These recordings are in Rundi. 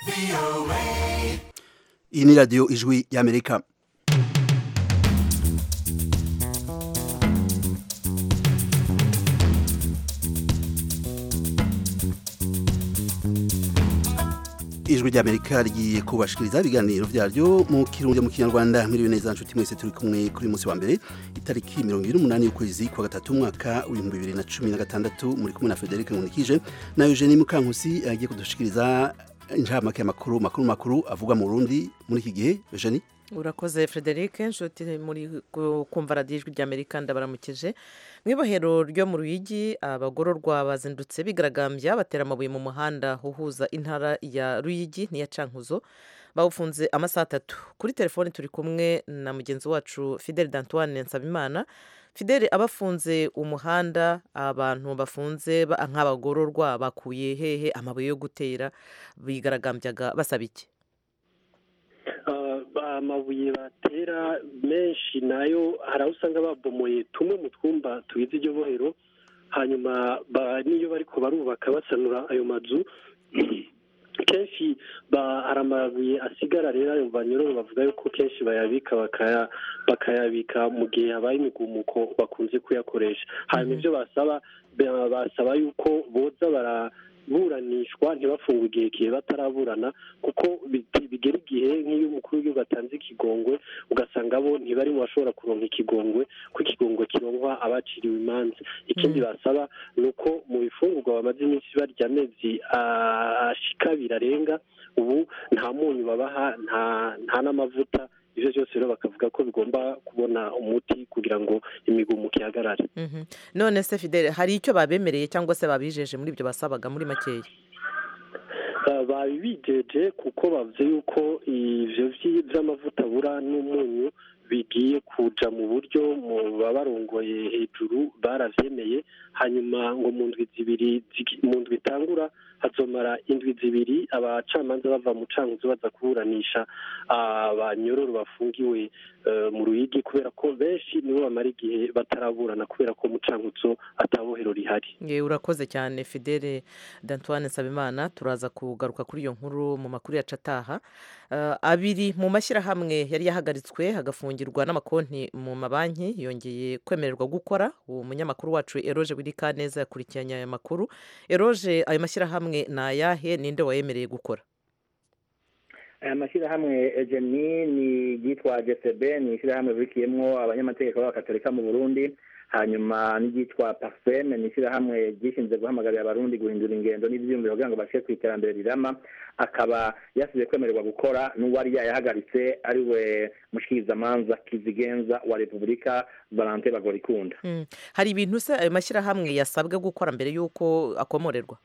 iyi ni radiyo ijwi y'amerika ijwi ry'amerika rigiye kubashikiriza ibiganiro byaryo mu kirundi mu kinyarwanda mwiriwe neza nshuti mwese turi kumwe kuri munsi wa mbere itariki mirongo ibiri n'umunani y'ukwezi kwa gatatu umwaka w'ibihumbi bibiri na cumi na gatandatu muri kumwe na frederic nkunikije na eugenie mukankusi agiye kudushikiriza inshamake y'amakuru makuru makuru avugwa mu burundi muri iki gihe eugenie urakoze frederic nshuti muri kumva radiyo ijwi ry'amerika ndabaramukije mu ibohero ryo mu ruyigi abagororwa bazindutse bigaragambya batera amabuye mu muhanda uhuza intara ya ruyigi n'iya cankuzo bawufunze amasaha atatu kuri telefoni turi kumwe na mugenzi wacu fidel d'antoine nsabimana fidel abafunze umuhanda abantu bafunze nk'abagororwa bakuye hehe amabuye yo gutera bigaragambyaga basaba iki amabuye batera menshi nayo hari aho usanga babomoye tumwe mu twumba tugize iryo bohero hanyuma n'iyo bariko barubaka basanura ayo mazu kenshi hari amabuye asigara rero ayo banyororo bavuga yuko kenshi bayabika bakayabika mu gihe habaye imigumuko bakunze kuyakoresha hanyuma ibyo basaba basaba yuko boza bara buranishwa ntibafungwe igihe kihe bataraburana kuko bigera igihe nk'iyo umukuru w'igihugu atanze ikigongwe ugasanga bo ntibari mu bashobora kuronka ikigongwe ko ikigongwe kironkwa abaciriwe imanza ikindi basaba ni uko mu bifungurwa bamaze iminsi barya amezi ashika abiri arenga ubu nta munyu babaha nta n'amavuta ibyo byose rero bakavuga ko bigomba kubona umuti kugira ngo imigumuko ihagarare none se fidele hari icyo babemereye cyangwa se babijeje muri ibyo basabaga muri makeya babibijeje kuko bavuze yuko ibyo by'amavuta abura n'umunyu bigiye kuja mu buryo mu babarongoye hejuru baravyemeye hanyuma ngo mu ndwi zibiri mu ndwi itangura hazomara indwi zibiri abacamanza bava mu cankuzo baza kuburanisha abanyororo bafungiwe mu ruyigi kubera ko benshi nibo bamara igihe bataraburana kubera ko mu cankuzo atabohero rihari urakoze cyane fidele d'antoine nsabimana turaza kugaruka kuri iyo nkuru mu makuru yacu ataha abiri mu mashyirahamwe yari yahagaritswe hagafungirwa n'amakonti mu mabanki yongeye kwemererwa gukora uwo munyamakuru wacu eroge wirika neza yakurikiranye aya makuru eroge ayo mashyirahamwe ni ayahe ninde wayemereye gukora aya mashyirahamwe ejeni ni iryitwa gsb ni ishyirahamwe ribikiyemo abanyamategeko b'abakatolika mu burundi hanyuma n'iryitwa paseme ni ishyirahamwe ryishinzwe guhamagarira abarundi guhindura ingendo n'ibyiyumviro kugira ngo bashyire ku iterambere rirama akaba yasize kwemererwa gukora n'uwari yayahagaritse ari we mushikirizamanza kizigenza wa repubulika valante bagorikunda hari ibintu se ayo mashyirahamwe yasabwe gukora mbere y'uko akomorerwa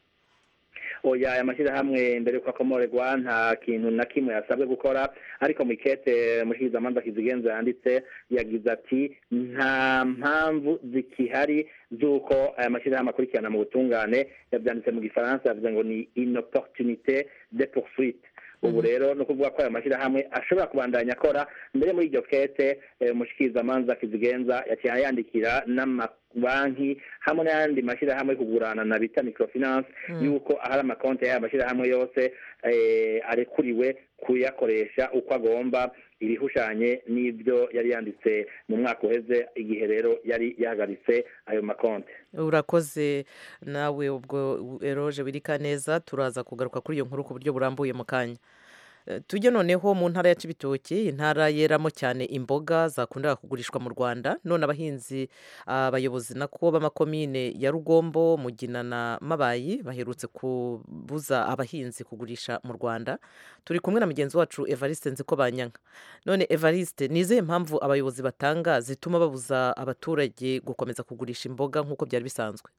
oya aya mashyirahamwe mbere yuko akomorerwa nta kintu na kimwe yasabwe gukora ariko mu ikete mushikirizamanza kizigenza yanditse yagize ati nta mpamvu zikihari z'uko aya mashyirahamwe akurikirana mu butungane yabyanditse mu gifaransa yavuze ngo ni inoportunite de poursuite ubu rero ni ukuvuga ko aya mashyirahamwe ashobora kubandanya akora mbere muri iryo kete umushikirizamanza kizigenza yaciye yandikira n'amabanki hamwe n'ayandi mashyirahamwe yo kugurana na bita microfinance yuko ahari amakonti y'aya mashyirahamwe yose arekuriwe kuyakoresha uko agomba ibihushanye n'ibyo yari yanditse mu mwaka uheze igihe rero yari yahagaritse ayo makonti urakoze nawe ubwo eroje wirika neza turaza kugaruka kuri iyo nkuru ku buryo burambuye mu kanya tujye noneho mu ntara ya Cibitoki intara yeramo cyane imboga zakundaga kugurishwa mu rwanda none abahinzi abayobozi nako b'amakomine ya rugombo mugina na mabayi baherutse kubuza abahinzi kugurisha mu rwanda turi kumwe na mugenzi wacu evariste nziko banyanka none evariste ni izihe mpamvu abayobozi batanga zituma babuza abaturage gukomeza kugurisha imboga nk'uko byari bisanzwe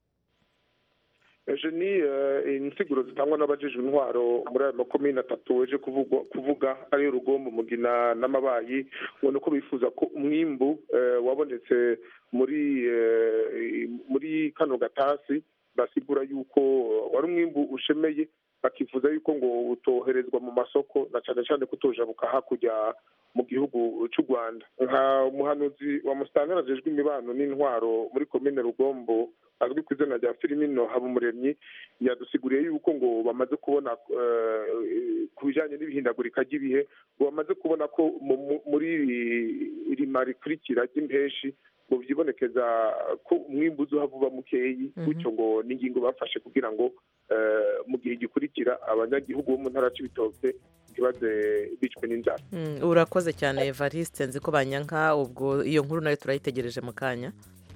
ejo ni insiguro zitangwa n'abajejwe intwaro muri ayo makomine atatu weje kuvuga ariyo rugombo mugina n'amabayi ngo nuko bifuza ko umwimbu wabonetse muri muri kano gatasi basigura yuko wari umwimbu ushemeye bakifuza yuko ngo utoherezwa mu masoko na cyane cyane kutojabuka hakurya mu gihugu cy'u rwanda nka umuhanuzi wa musitani ajejwe imibano n'intwaro muri komine rugombo azwi ku izina rya filimino habumuremyi yadusiguriye yuko ngo bamaze kubona ku bijyanye n'ibihindagurika ry'ibihe ngo bamaze kubona ko muri iri rima rikurikira ry'impeshi ngo byibonekeza ko umwimbu uzuhava uba mukeyi bityo ngo n'ingingo bafashe kugira ngo mu gihe gikurikira abanyagihugu bo mu ntara cy'ibitoke ntibaze bicwe n'inzara urakoze cyane evariste nzi ko banyanka ubwo iyo nkuru nayo turayitegereje mu kanya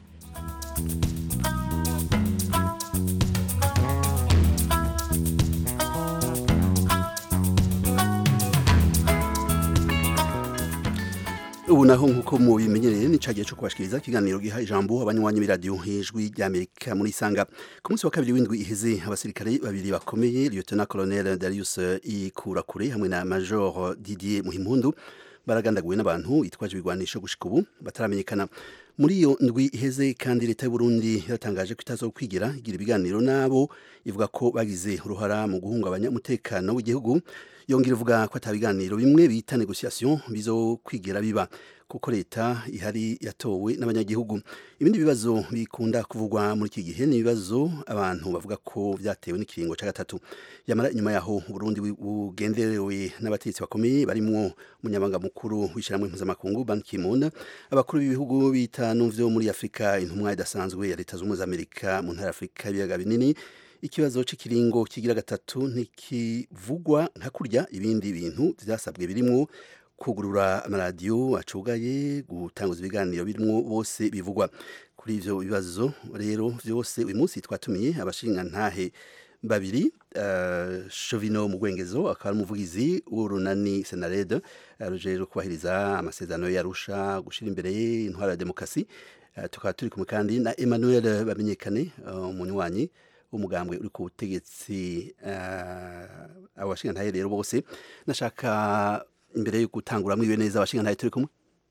ubu naho nk'uko mubimenyereye ni cagiye cyo kubashikiriza ikiganiro giha ijambo abanywanyi b'iradiyo hejwi ry'amerika muri isanga ku munsi wa kabiri w'indwi iheze abasirikare babiri bakomeye lieutenant colonel darius ikurakure hamwe na major didier muhimpundu baragandaguwe n'abantu bitwaje ibigwanisho gushika ubu bataramenyekana muri iyo ndwi iheze kandi leta y'u Burundi yaratangaje ko itazo kwigira igira ibiganiro nabo ivuga ko bagize uruhara mu guhungabanya umutekano w'igihugu yongera ivuga ko atabiganiro bimwe bita negociation bizo kwigira biba kuko leta ihari yatowe n'abanyagihugu ibindi bibazo bikunda kuvugwa muri iki gihe ni ibibazo abantu bavuga ko byatewe n'ikiringo cya gatatu yamara inyuma yaho Burundi bugenderewe n'abategetsi bakomeye barimwo umunyabanga mukuru w'ishyirahamwe mpuzamakungu Ban Ki-moon abakuru b'ibihugu bitanu vyo muri Afurika intumwa idasanzwe ya leta z'ubumwe za Amerika mu ntara Afurika ibiyaga binini ikibazo cy'ikiringo kigira gatatu ntikivugwa nka kurya ibindi bintu byasabwe birimwo kugurura amaradiyo acugaye gutanguza ibiganiro birimo bose bivugwa kuri ivyo bibazo rero vyose uyu munsi twatumiye abashinga ntahe babiri uh, Shovino Mugwengezo akaba ari umuvugizi w'urunani Senarede uh, rujejwe kubahiriza amasezerano yarusha gushira imbere intwara ya demokrasi uh, tukaba turi kumwe kandi na Emmanuel Bamenyekane umunywanyi umugambwe uri ku butegetsi abo bashinga ntahe rero bose nashaka imbere yo gutangura mwiriwe neza abashinga ntahe turi kumwe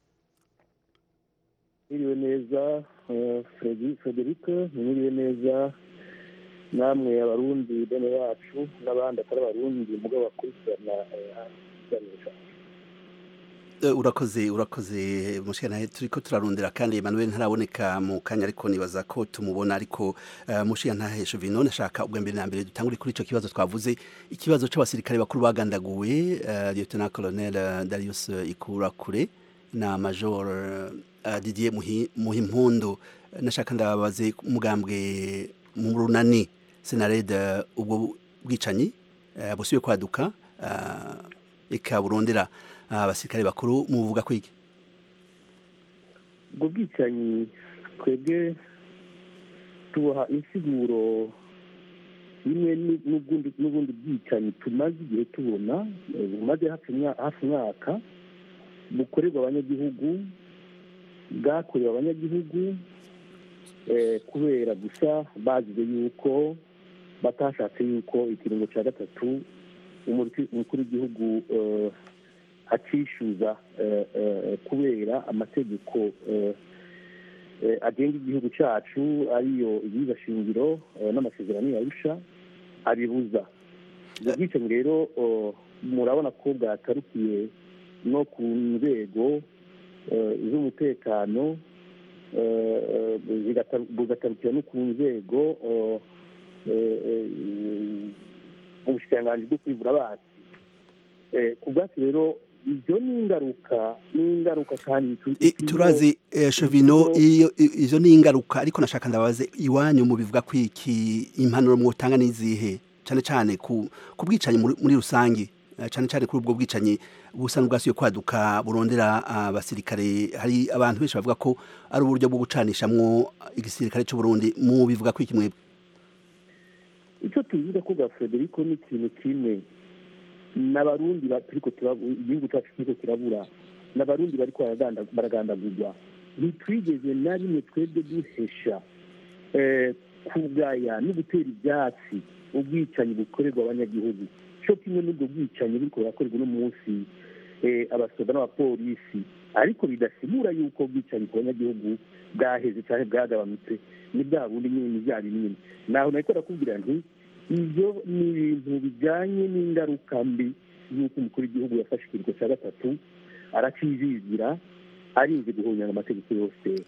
mwiriwe neza frederic mwiriwe neza namwe abarundi bene bacu n'abandi atari abarundi mugabo bakurikirana ikiganisha urakoze urakoze mushikana turiko turarondera kandi Emmanuel ntaraboneka mu kanya ariko nibaza ko tumubona ariko uh, mushikana ntahesho vino nashaka ubwa mbere na mbere dutangure kuri ico kibazo twavuze ikibazo c'abasirikare bakuru bagandaguwe uh, Lieutenant Colonel uh, Darius Ikurakure na Major uh, Didier Muhimpundu nashaka ndababaze umugambwe mu runani Senarede ubwo bwicanyi uh, busubiye kwaduka uh, eka burondera abasirikare bakuru muvuga kwiki ubwo bwicanyi twebwe tuboha insiguro bimwe n'ubundi bwicanyi tumaze igihe tubona bumaze hafi umwaka bukorerwa abanyagihugu bwakorewe abanyagihugu kubera gusa bazize yuko batashatse yuko ikiringo cya gatatu umukuru w'igihugu acishyuza kubera amategeko agenga igihugu cyacu ariyo shingiro n'amasezerano yarusha abibuza ubwo bwicanyi rero murabona ko bwatarukiye no ku nzego z'umutekano bugatarukira no ku nzego mu bushikiranganji bwo kwivura abasi ku bwacu rero ibyo ni ingaruka ni ingaruka kandi turazi shovino izo ni ingaruka ariko nashaka ndabaze iwanyu mu bivuga ko iki impanuro mwotanga n'izihe cyane cyane ku bwicanyi muri rusange cyane cyane kuri ubwo bwicanyi busa n'ubwasuye kwaduka burondera abasirikare hari abantu benshi bavuga ko ari uburyo bwo gucanishamwo igisirikare cy'u Burundi mu bivuga ko iki mwebwe icyo tuvuga ko bwa Federico ni ikintu kimwe n'abarundi turiko igihugu cyacu kiriko kirabura n'abarundi bariko baragandagurwa ntitwigeze na rimwe twebwe duhesha kugaya no gutera ibyatsi ubwicanyi bukorerwa abanyagihugu cyo kimwe n'ubwo bwicanyi buriko burakorerwa uno munsi abasoda n'abapolisi ariko bidasigura yuko ubwicanyi ku banyagihugu bwaheze cyangwa bwagabanutse ni bwa bundi nyine ni bya binini naho nariko ndakubwira nti ibyo ni ibintu bijyanye n'ingaruka mbi y'uko umukuru w'igihugu yafashe ikiringo cya gatatu arakizigira arinze guhunyanga amategeko yose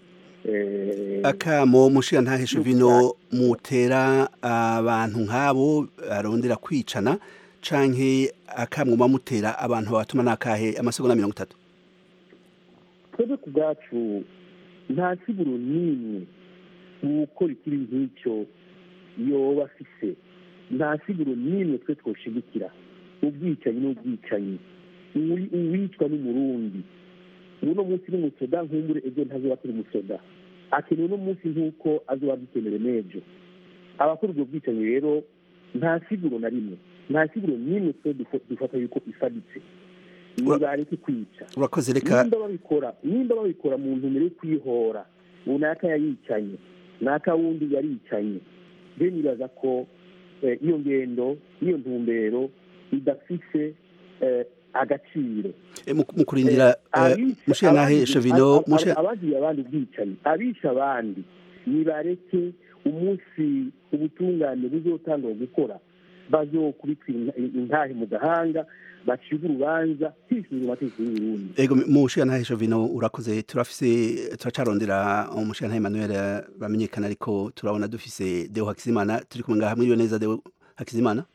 eh, akamo mushiya ntaheshe vino mutera abantu nk'abo arondera kwicana canke akamwo mutera abantu babatuma nakahe amasegonda mirongo itatu twebwe ku bwacu nta siguro n'imwe gukora ikibi nk'icyo yoba afise nta siguro n'imwe twe twoshigikira ubwicanyi n'ubwicanyi Uwi- uwicwa n'umurundi uno munsi ni umusoda nkumbure ejo ntazoba turi umusoda akenewe uno munsi nk'uko azoba dukenere n'ejo abakora ubwo bwicanyi rero nta siguro na rimwe nta siguro n'imwe twe dufo- dufata yuko ifaditse nibareke kwica urakoze reka nimba babikora nimba babikora mu ntumbero yo kwihora ngo naka yayicanye naka wundi yaricanye rero nibaza ko eh, iyo ngendo iyo ntumbero idafise eh, agaciro eh, mu mu kurindira eh, mushiya ntaheshe vino mushiya abagiye abandi ubwicanyi abisha abandi nibareke umunsi ubutungane buzotangwa gukora bazokubitwa inta- intahe mu gahanga bacibwa urubanza hishyuzwa amategeko y'uburundi ego mushiya ntaheshe vino urakoze turafise turacarondera umushiya ntahe Emmanuel bamenyekana ariko turabona dufise Deo Hakizimana turi kumwe ngaha mwiriwe neza Deo Hakizimana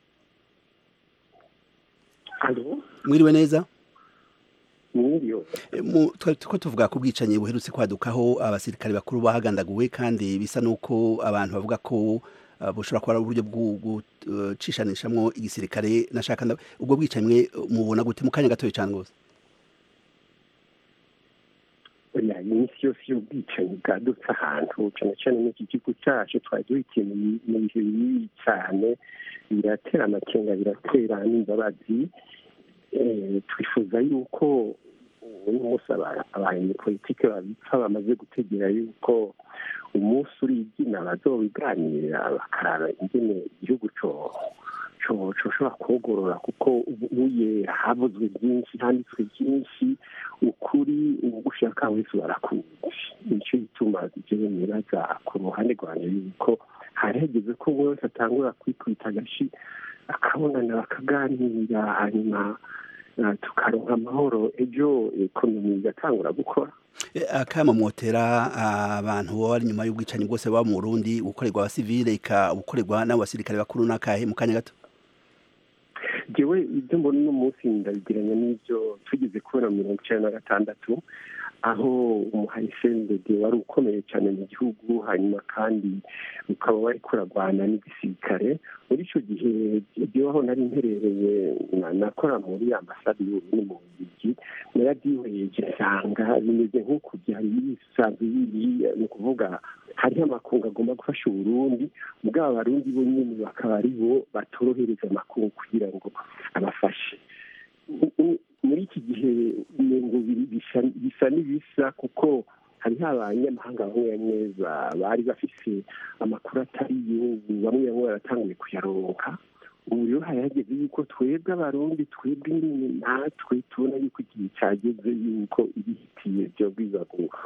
alo mwiriwe neza mwiriwe E, mu- twari turiko tuvuga ku bwicanyi buherutse kwadukaho abasirikare bakuru bahagandaguwe kandi bisa nuko abantu bavuga ko uh, bushobora kuba ari uburyo bwo gucishanishamwo igisirikare nashaka nda- ubwo bwicanyi mwe mubona gute mu kanya gatoya cane rwose oya iminsi yose y'ubwicanyi bwadutse ahantu cyane cyane n'iki gihugu cyacu twari duhitiye mu mu bihe bibi cyane biratera amakenga biratera n'imbabazi Eh, twifuza yuko uno munsi aba- abanyepolitike babipfa bamaze gutegera yuko umunsi urigina bazobiganira bakaraba ingene igihugu co co- coshobora kugorora kuko ubuye havuzwe byinshi handitswe byinshi ukuri ugushaka wese barakuzi nicyo gituma jewe nibaza ku ruhande rwanjye yuko hari hageze ko buri wese atangura kwikubita agashi akabonana bakaganira hanyuma eh, tukaronka amahoro ejo ekonomi igatangura gukora E, akama mwotera abantu baba bari nyuma y'ubwicanyi bwose baba mu Burundi gukorerwa abasivile ika gukorerwa n'abasirikare bakuru n'akahe mu kanya gato jewe ibyo mbona uno munsi ndabigiranya n'ibyo tugeze kubona mirongo icyenda na gatandatu aho umuharisendede wari ukomeye cyane mu gihugu hanyuma kandi ukaba wari kuragwana n'igisirikare muri icyo gihe jyeweho nari mperereye na- nakora muri ambasade y'uburundi mu bubirigi narabyihereje nsanga bimeze nk'uko byari bisanzwe biri ni ukuvuga hariho amakungu agomba gufasha uburundi ubwo aba barundi bo nyine bakaba ari bo batorohereza amakungu kugira ngo abafashe U- u- muri iki gihe umengo biri- bisa- bisa n'ibisa kuko hariho abanyamahanga bamwe bamwe ba- bari bafise amakuru atari yo ubu bamwe bamwe baratanguye kuyaronka ubu rero hari hageze yuko twebwe abarundi twebwe nyine natwe tubona yuko igihe cyageze yuko ibihitiye byobwiza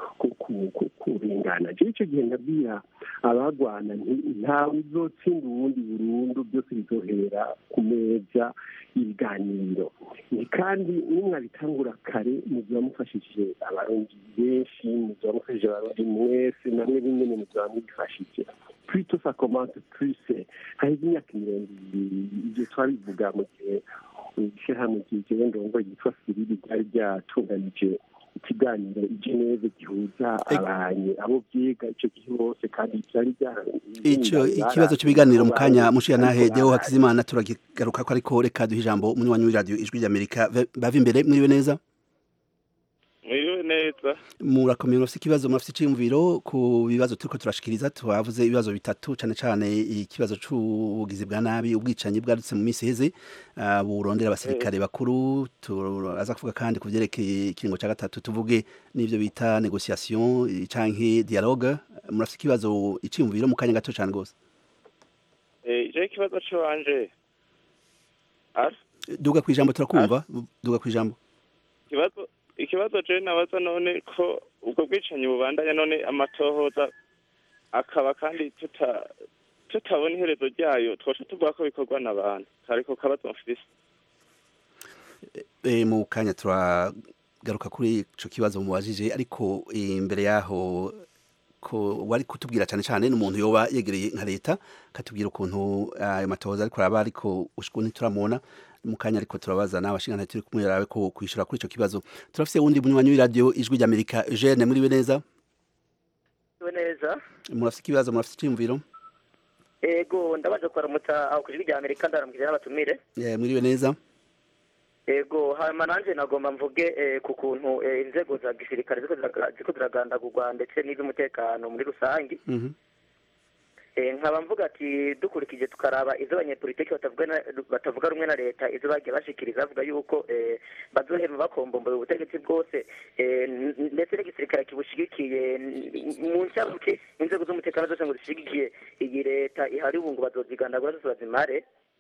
kurengana jewe icyo gihe ndabwira abagwana nti ntawe uzotsinda uwundi burundu byose bizohera ku meza y'ibiganiro ni kandi nimwabitangura kare muziba mufashije abarundi benshi muziba mufashije abarundi mwese namwe bimwe muziba mwifashije plutôt ça commence plus haheze imyaka mirongo ibiri ibyo twabivuga mu gihe ishyirahamwe ryigewe ndongo yitwa siriri ryari ryatunganije ikiganiro i geneve gihuza abanye abo byiga icyo gihe bose kandi byari ico ikibazo cy'ibiganiro mu kanya mushiya nahe Deo Hakizimana turagigaruka ko ariko reka duhe ijambo umunywanyi w'iradio ijwi ry'Amerika bava imbere mwiriwe neza mwiriwe neza murakomeye murafite ikibazo murafite iciyumviro ku bibazo turiko turashikiriza twavuze ibibazo bitatu cane cane ikibazo c'ubugizi bwa nabi ubwicanyi bwadutse mu minsi iheze uh, burondera abasirikare bakuru turaza kuvuga kandi ku vyerekeye ikiringo ca gatatu tuvuge n'ivyo bita negociation canke dialogue murafite ikibazo iciyumviro mu kanya gato cane gose ije ikibazo c'iwanje duga kw'ijambo turakumva duga kw'ijambo ikibazo ikibazo je nabaza none ko ubwo bwicanyi bubandanya none amatohoza akaba kandi tuta tutabona iherezo ryayo twoca tuvuga ko bikorwa n'abantu ariko kabazo mfise e, mu kanya turagaruka kuri ico kibazo mubajije ariko imbere yaho ko wari kutubwira cyane cyane n'umuntu yoba yegereye nka leta katubwira ukuntu ayo matohoza ariko araba ariko ushku ntituramubona mu kanya ariko turabaza n'abashinga turi kumwe yarabe ko kwishura kuri ico kibazo turafise wundi munywanyi w'iradio ijwi ry'Amerika Eugene muri neza neza murafise ikibazo murafise iciyumviro ego ndabaje kuramutsa aho ku ijwi rya amerika ndaramukije n'abatumire Eh, mwiriwe neza ego hanyuma nanjye nagomba mvuge eh, ku kuntu eh, inzego za gisirikare ziko ziraga- ziko ziragandagurwa ndetse n'iz'umutekano muri rusange Mhm. Eh, nkaba mvuga ati dukurikije tukaraba izo abanyepolitiki batavuga na- batavuga rumwe na leta izo bagiye bashikiriza bavuga yuko eh, bazohema bakombomboye ubutegetsi bwose eh, n- n- ndetse n'igisirikare kibushigikiye n- mu ncyabuke inzego z'umutekano zose ngo zishigikiye iyi leta ihari ubu ngo bazozigandagura zose bazimare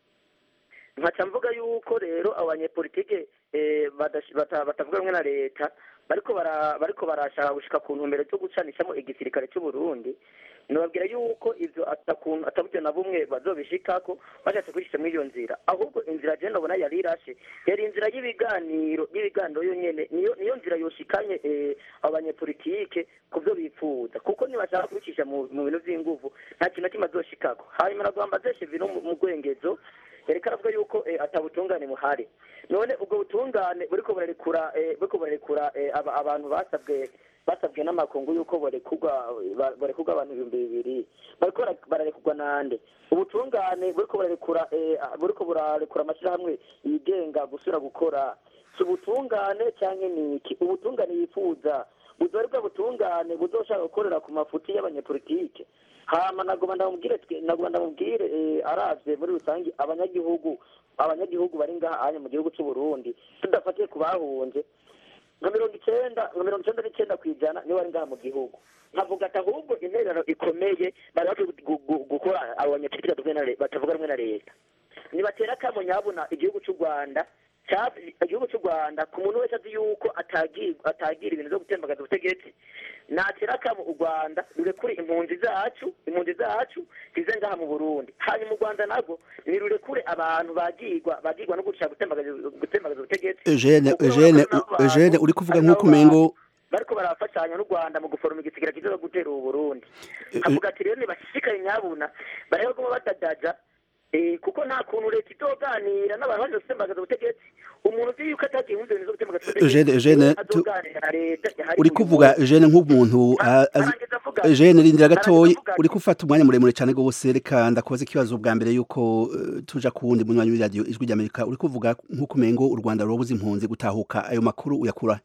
nkaca mvuga yuko rero abanyepolitike eh, badash- bata- batavuga rumwe na leta bariko bara- bariko barashaka gushika ku ntumbero zo gucanishamo igisirikare cy'u Burundi nababwira yuko ivyo atakuntu ataburyo na bumwe bazobishikako bashatse kwishisha muri iyo nzira ahubwo inzira je ndabona yari irashe yari inzira y'ibiganiro y'ibiganiro yonyene niyo niyo nzira yoshikanye eh, abanyepolitike ku byo bifuza kuko nibashaka kubicisha mu mu bintu vy'inguvu nta kintu na kimwe azoshikako hanyuma nagomba zeshe vino mu mu rwengezo yareka aravuga yuko eh, atabutungane buhari none ubwo butungane buriko burarekura eh, buriko burarekura eh, aba- abantu basabwe basabwe n'amakungu yuko barekurwa ba- barekurwa abantu ibihumbi bibiri bariko bara- bararekurwa nande ubutungane buriko burarekura eh, buriko burarekura amashyirahamwe yigenga gusubira gukora si ubutungane cyangwa ni iki ubutungane yifuza buzoba ari bwa butungane buzoshaka gukorera ku mafuti y'abanyepolitike hama nagomba ndamubwire twe nagomba ndamubwire eh, aravye muri rusange abanyagihugu abanyagihugu bari ngaha anye mu gihugu cy'u Burundi tudafatiye ku bahunze nka mirongo icenda nka mirongo icenda n'icenda ku ijana niwe bari ngaha mu gihugu nkavuga ati ahubwo intererano ikomeye bari bakwiye gu- gu- gukora abo banyepolitike batavuga na le- batavuga rumwe na leta nibatera akamo nyabuna igihugu cy'u rwanda cya- igihugu cy'u rwanda ku muntu wese azi yuko atagira atagira ibintu byo gutembagaza ubutegetsi natera akamo u rwanda rurekure impunzi zacu impunzi zacu zize ngaha mu burundi hanyuma u rwanda nabwo nirurekure abantu bagirwa bagirwa no gushaka gutembagaza gutembagaza ubutegetsi Eugene Kuko Eugene urabona ko abantu- Eugene uri kuvuga hari nk'uko n'abo umengo bariko barafashanya n'u rwanda mu guforoma igisigara kiza gutera ubu burundi avuga ati rero nibashishikaye nyabuna barebe kuma badadaja eh, kuko nta kuntu leta izoganira n'abantu baje gutembagaza ubutegetsi umuntu uzi yuko atagiye mu bintu zo gutembagaza Eugene Eugene tu- azoganira na leta ihari uri uyu kuvuga munsi. Eugene nk'umuntu a- azi Arangiza avuga Eugene rindira gatoyi avuga ati- uri gufata umwanya muremure cyane gose reka ndakubaza ikibazo bwa mbere yuko eh, tuja ku wundi munywanyi w'iradio ijwi ry'Amerika uri kuvuga nk'uko umengo u Rwanda rubuze impunzi gutahuka ayo makuru uyakura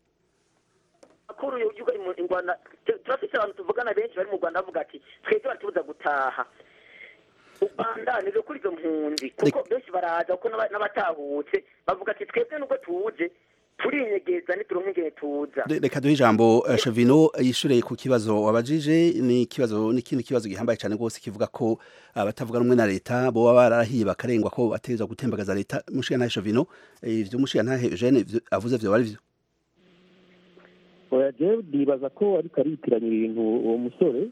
makuru yuko mu Rwanda tu- turafise abantu tuvugana benshi bari mu Rwanda bavuga ati twebwe baratubuza gutaha u Rwanda nivyo kuri izo mpunzi kuko benshi baraza kuko n'aba- n'abatahutse bavuga ati twebwe nubwo tuje turinyegeza ntituronke ingene tuza Re- reka duhe ijambo eh, Chavino yishure ku kibazo wabajije ni ikibazo n'ikindi kibazo gihambaye cyane gose kivuga ko abatavuga rumwe na leta bo baba barahiye bakarengwa ko bategerezwa gutembagaza leta mushiya ntahe Chavino eh, ivyo mushiya ntahe Eugene ivyo avuze vyo bari vyo oya jewe ndibaza ko ariko aritiranya ibintu uwo musore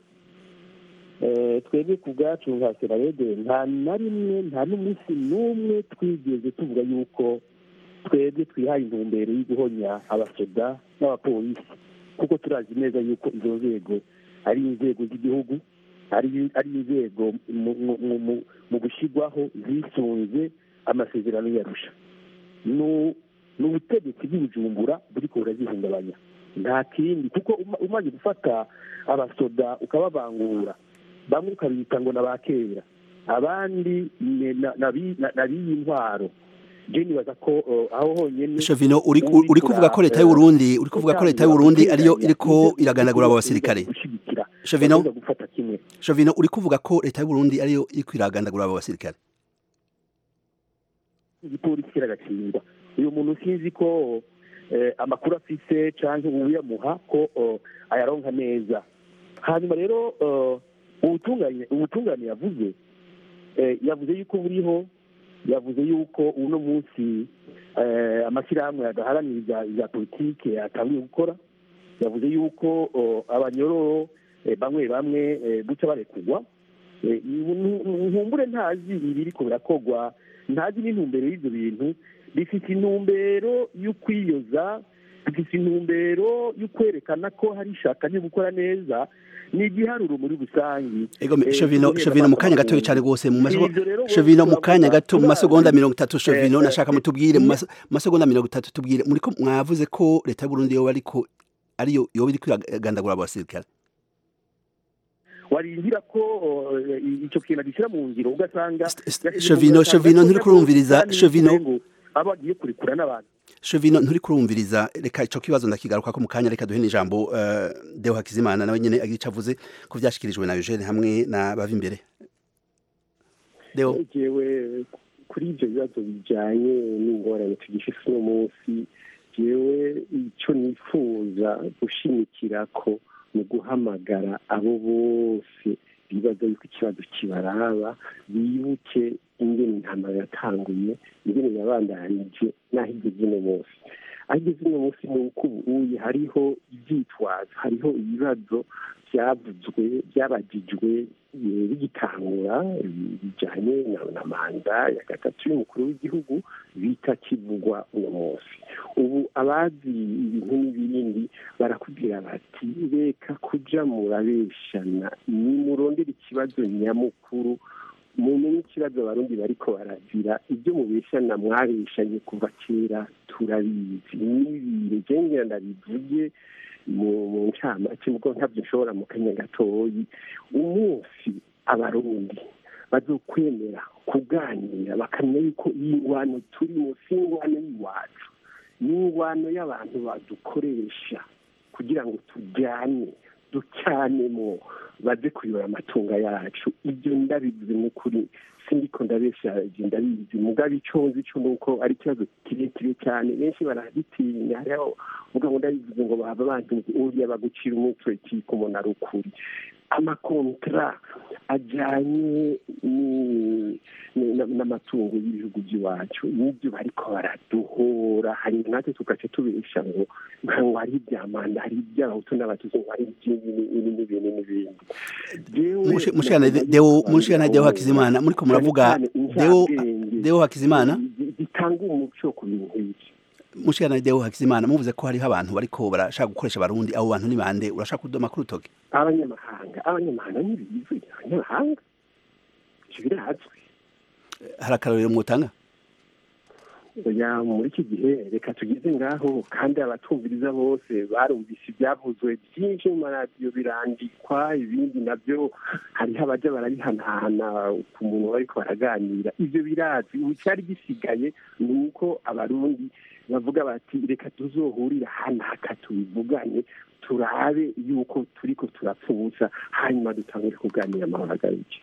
Eh, twebwe ku bwacu nka serarede nta na rimwe nta n'umunsi n'umwe twigeze tuvuga yuko twebwe twihaye intumbero yo guhonya abasoda n'abapolisi kuko turazi neza yuko izo nzego ari inzego z'igihugu ari ari inzego mu- mu- mu- mu- mu gushyirwaho zisunze amasezerano yarusha Nu- ni ubutegetsi bw'ibujumbura buriko burazihungabanya nta kindi kuko uma- umaze gufata abasoda ukababangura bamwe ukabita ngo na kera abandi ni- na- nabi- na- nabiyi intwaro je nibaza ko uh, aho honyene Chavino uri ku- muri uri kuvuga ko leta y'u Burundi uri kuvuga ko leta y'u Burundi ariyo iriko iragandagura abo basirikare gushigikira Chavino bagomba gufata kimwe Chavino uri kuvuga ko leta y'u Burundi ariyo iriko iragandagura abo basirikare igipolisi kiragatsindwa uyu muntu sinzi ko eh, amakuru afise canke uyamuha ko eh, ayaronka neza hanyuma rero eh, ubutungane ubutungane yavuze eh, yavuze yuko buriho yavuze yuko uno munsi eh, amashyirahamwe adaharanira ibya- ibya politike yatangiye gukora yavuze yuko eh, abanyororo eh, bamwe bamwe eh, guca barekurwa Eh, nu- nu- nkumbure ntazi ibiriko birakogwa ntazi n'intumbero y'ibyo bintu bifite intumbero yo kwiyoza bifite intumbero yo kwerekana ko hari ishaka ryo gukora neza ni igiharuro muri rusange ego Eh, shovino guhera shovino mu kanya bapfa gatoya cyane bahunga. gose mu masegonda Ivyo rero shovino mu bose kanya bavuga, gato mu turazi. masegonda mirongo itatu shovino Eh, nashaka eh, mutubwire mu iyo- mas- masegonda mirongo itatu tubwire muriko mwavuze ko leta y'u Burundi yoba ariko ariyo yoba iriko iragandagura abasirikare warindira ko eh, icyo kintu agishyira mu ngiro ugasanga Shovino Shovino nturi kurumviriza Shovino aba agiye kurekura n'abantu Shovino nturi kurumviriza reka ico kibazo ndakigaruka ko mu kanya reka duhe n'ijambo uh, Deo Hakizimana nawe nyene agira ico avuze ku vyashikirijwe na Eugene hamwe na bava imbere Deo jewe kuri ibyo bibazo bijyanye n'ingorane tugifise uno munsi jewe icyo nifuza gushimikira ko ni guhamagara abo bose bibaza yuko ikibazo kibaraba bibuke ingene intama yatanguye ingene yabandanije n'aho igeze uno munsi aho igeze uno munsi ni uko ubuye hariho ibyitwazo hariho ibibazo byavuzwe byabagijwe eh, bigitangura eh, bijyanye na- na manda ya gatatu y'umukuru w'igihugu bitakivugwa uno munsi ubu abazi ibintu n'ibindi barakubwira bati reka kuja murabeshana nimurondera ikibazo nyamukuru mumenye ikibazo abarundi bariko barazira ibyo mubeshana mwabeshanye kuva kera turabizi n'ibire jengera ndabivuge mu mu ncamake mugo ntabyo nshobora mu kanya gatoyi umunsi abarundi bazokwemera kuganira bakamenya yuko iyi ngwano turimo si ingwano y'iwacu ni ingwano y'abantu badukoresha kugira ngo tujyane ducyanemo baze kuyora amatunga yacu ibyo ndabivuze n'ukuri sindiko ndabesha ibyo ndabizi mugabo icyo nzi cyo ni uko ari ikibazo kirekire cyane benshi baragitinya hariho uvuga ngo ndabivuze ngo baba bantunze uriya bagucira umutwe kiko umuntu ari ukuri amakontra ajyanye ni- ni- na- n'amatungo y'ibihugu by'iwacu nibyo bariko baraduhora hanyuma natwe tugaca tubesha ngo ngo hari ibyamanda hari iby'abahutu n'abatutsi ngo hari iby'ibintu n'ibindi n'ibindi Jewe Mushi- mushikana navuga Deo yuko mushikana Deo Hakizimana muriko muravuga cyane cyane Deo incabwenge Deo Hakizimana zi- zitanga umuco ku bintu nk'iki mushikana Deo Hakizimana muvuze ko hariho abantu bariko barashaka gukoresha abarundi abo bantu ni bande urashaka kudoma kuri utoke abanyamahanga abanyamahanga ntibizwi abanyamahanga ivyo birazwi hari akarorero mwotanga oya muri iki gihe reka tugeze ngaho kandi abatumviriza bose barumvise ibyavuzwe byinshi mu maradiyo birandikwa ibindi nabyo hariho abaja barabihanahana ku muntu bariko baraganira ivyo birazwi ubu cyari gisigaye ni uko abarundi bavuga bati reka tuzohurira hano haka tubivugane turabe yuko turiko turapfa ubusa hanyuma dutangure kuganira amahoro agaruke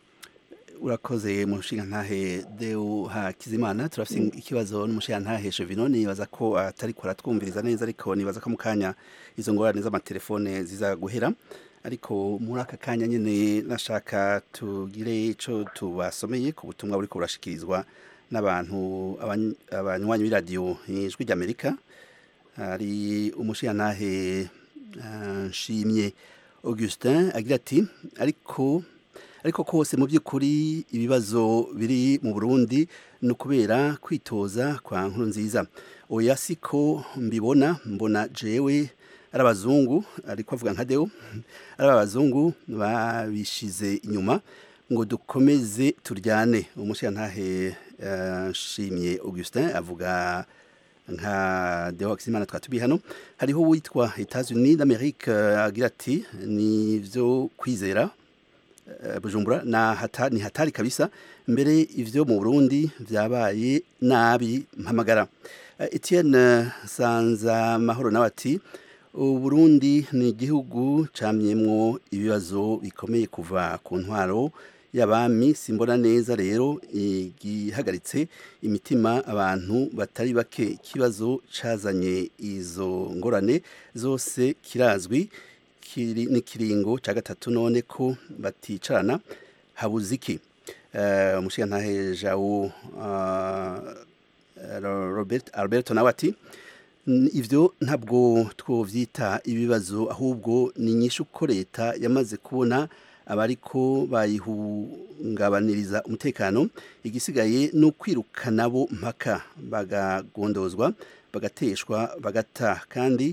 urakoze mushinga ntahe Deo Hakizimana turafise ikibazo n'umushinga ntahe Chevino nibaza ko atari ko aratwumviriza neza ariko nibaza ko mu kanya izo ngorane z'amatelefone ziza guhera ariko muri aka kanya nyene nashaka tugire ico tubasomeye ku butumwa buriko burashikirizwa n'abantu abany- abanywanyi b'iradiyo ijwi ry'Amerika hari umushinga ntahe ah, nshimye Augustin agira ati ariko ariko kose mu by'ukuri ibibazo biri mu Burundi ni ukubera kwitoza kwa nkuru nziza oya siko mbibona mbona jewe ari abazungu ariko avuga nka deo ari abazungu babishize inyuma ngo dukomeze turyane umushirantahe eh, nshimye Augustin avuga nka Deo Hakizimana twatubiye hano hariho uwitwa Etats-Unis d'Amérique eh, agira ati ni vyo kwizera eh, Bujumbura na hata, ni hatari kabisa mbere ivyo mu Burundi vyabaye nabi mpamagara Eh, Etienne Sanza Mahoro nawe ati Uburundi ni igihugu camyemwo ibibazo bikomeye kuva ku ntwaro y'abami simbona neza rero igihagaritse imitima abantu batari bake ikibazo cazanye izo ngorane zose kirazwi kiri n'ikiringo ca gatatu none ko baticarana habuze iki Eh, umushigantahe jawo uh, Robert Alberto nawe ati "N- ivyo ntabwo twovyita ibibazo ahubwo ni inyishu ko leta yamaze kubona abariko bayihungabaniriza umutekano igisigaye no kwirukana bo mpaka bagagondozwa bagateshwa bagata kandi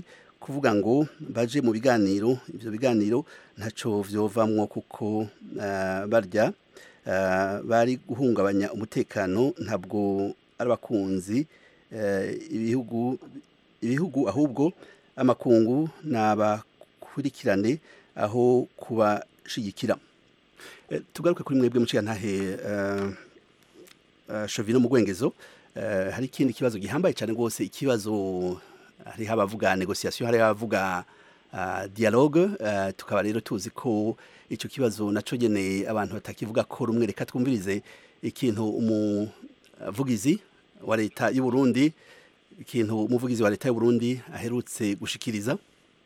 kuvuga ngo baje mu biganiro ivyo biganiro ntaco vyovamwo kuko ah, barya ah, bari guhungabanya umutekano ntabwo ari abakunzi eh, ibihugu ibihugu ahubwo amakungu nabakurikirane aho kubashigikira Eh, tugaruke kuri mwebwe muciga ntahe eh, eh, Chovino mu gwengezo eh, hari ikindi kibazo gihambaye cyane rwose ikibazo hariho abavuga negociation hariho abavuga uh, dialogue uh, tukaba rero tuzi ko ico kibazo naco nyene abantu batakivuga ko rumwe reka twumvirize ikintu umuvugizi wa leta y'u Burundi ikintu umuvugizi wa leta y'u Burundi aherutse gushikiriza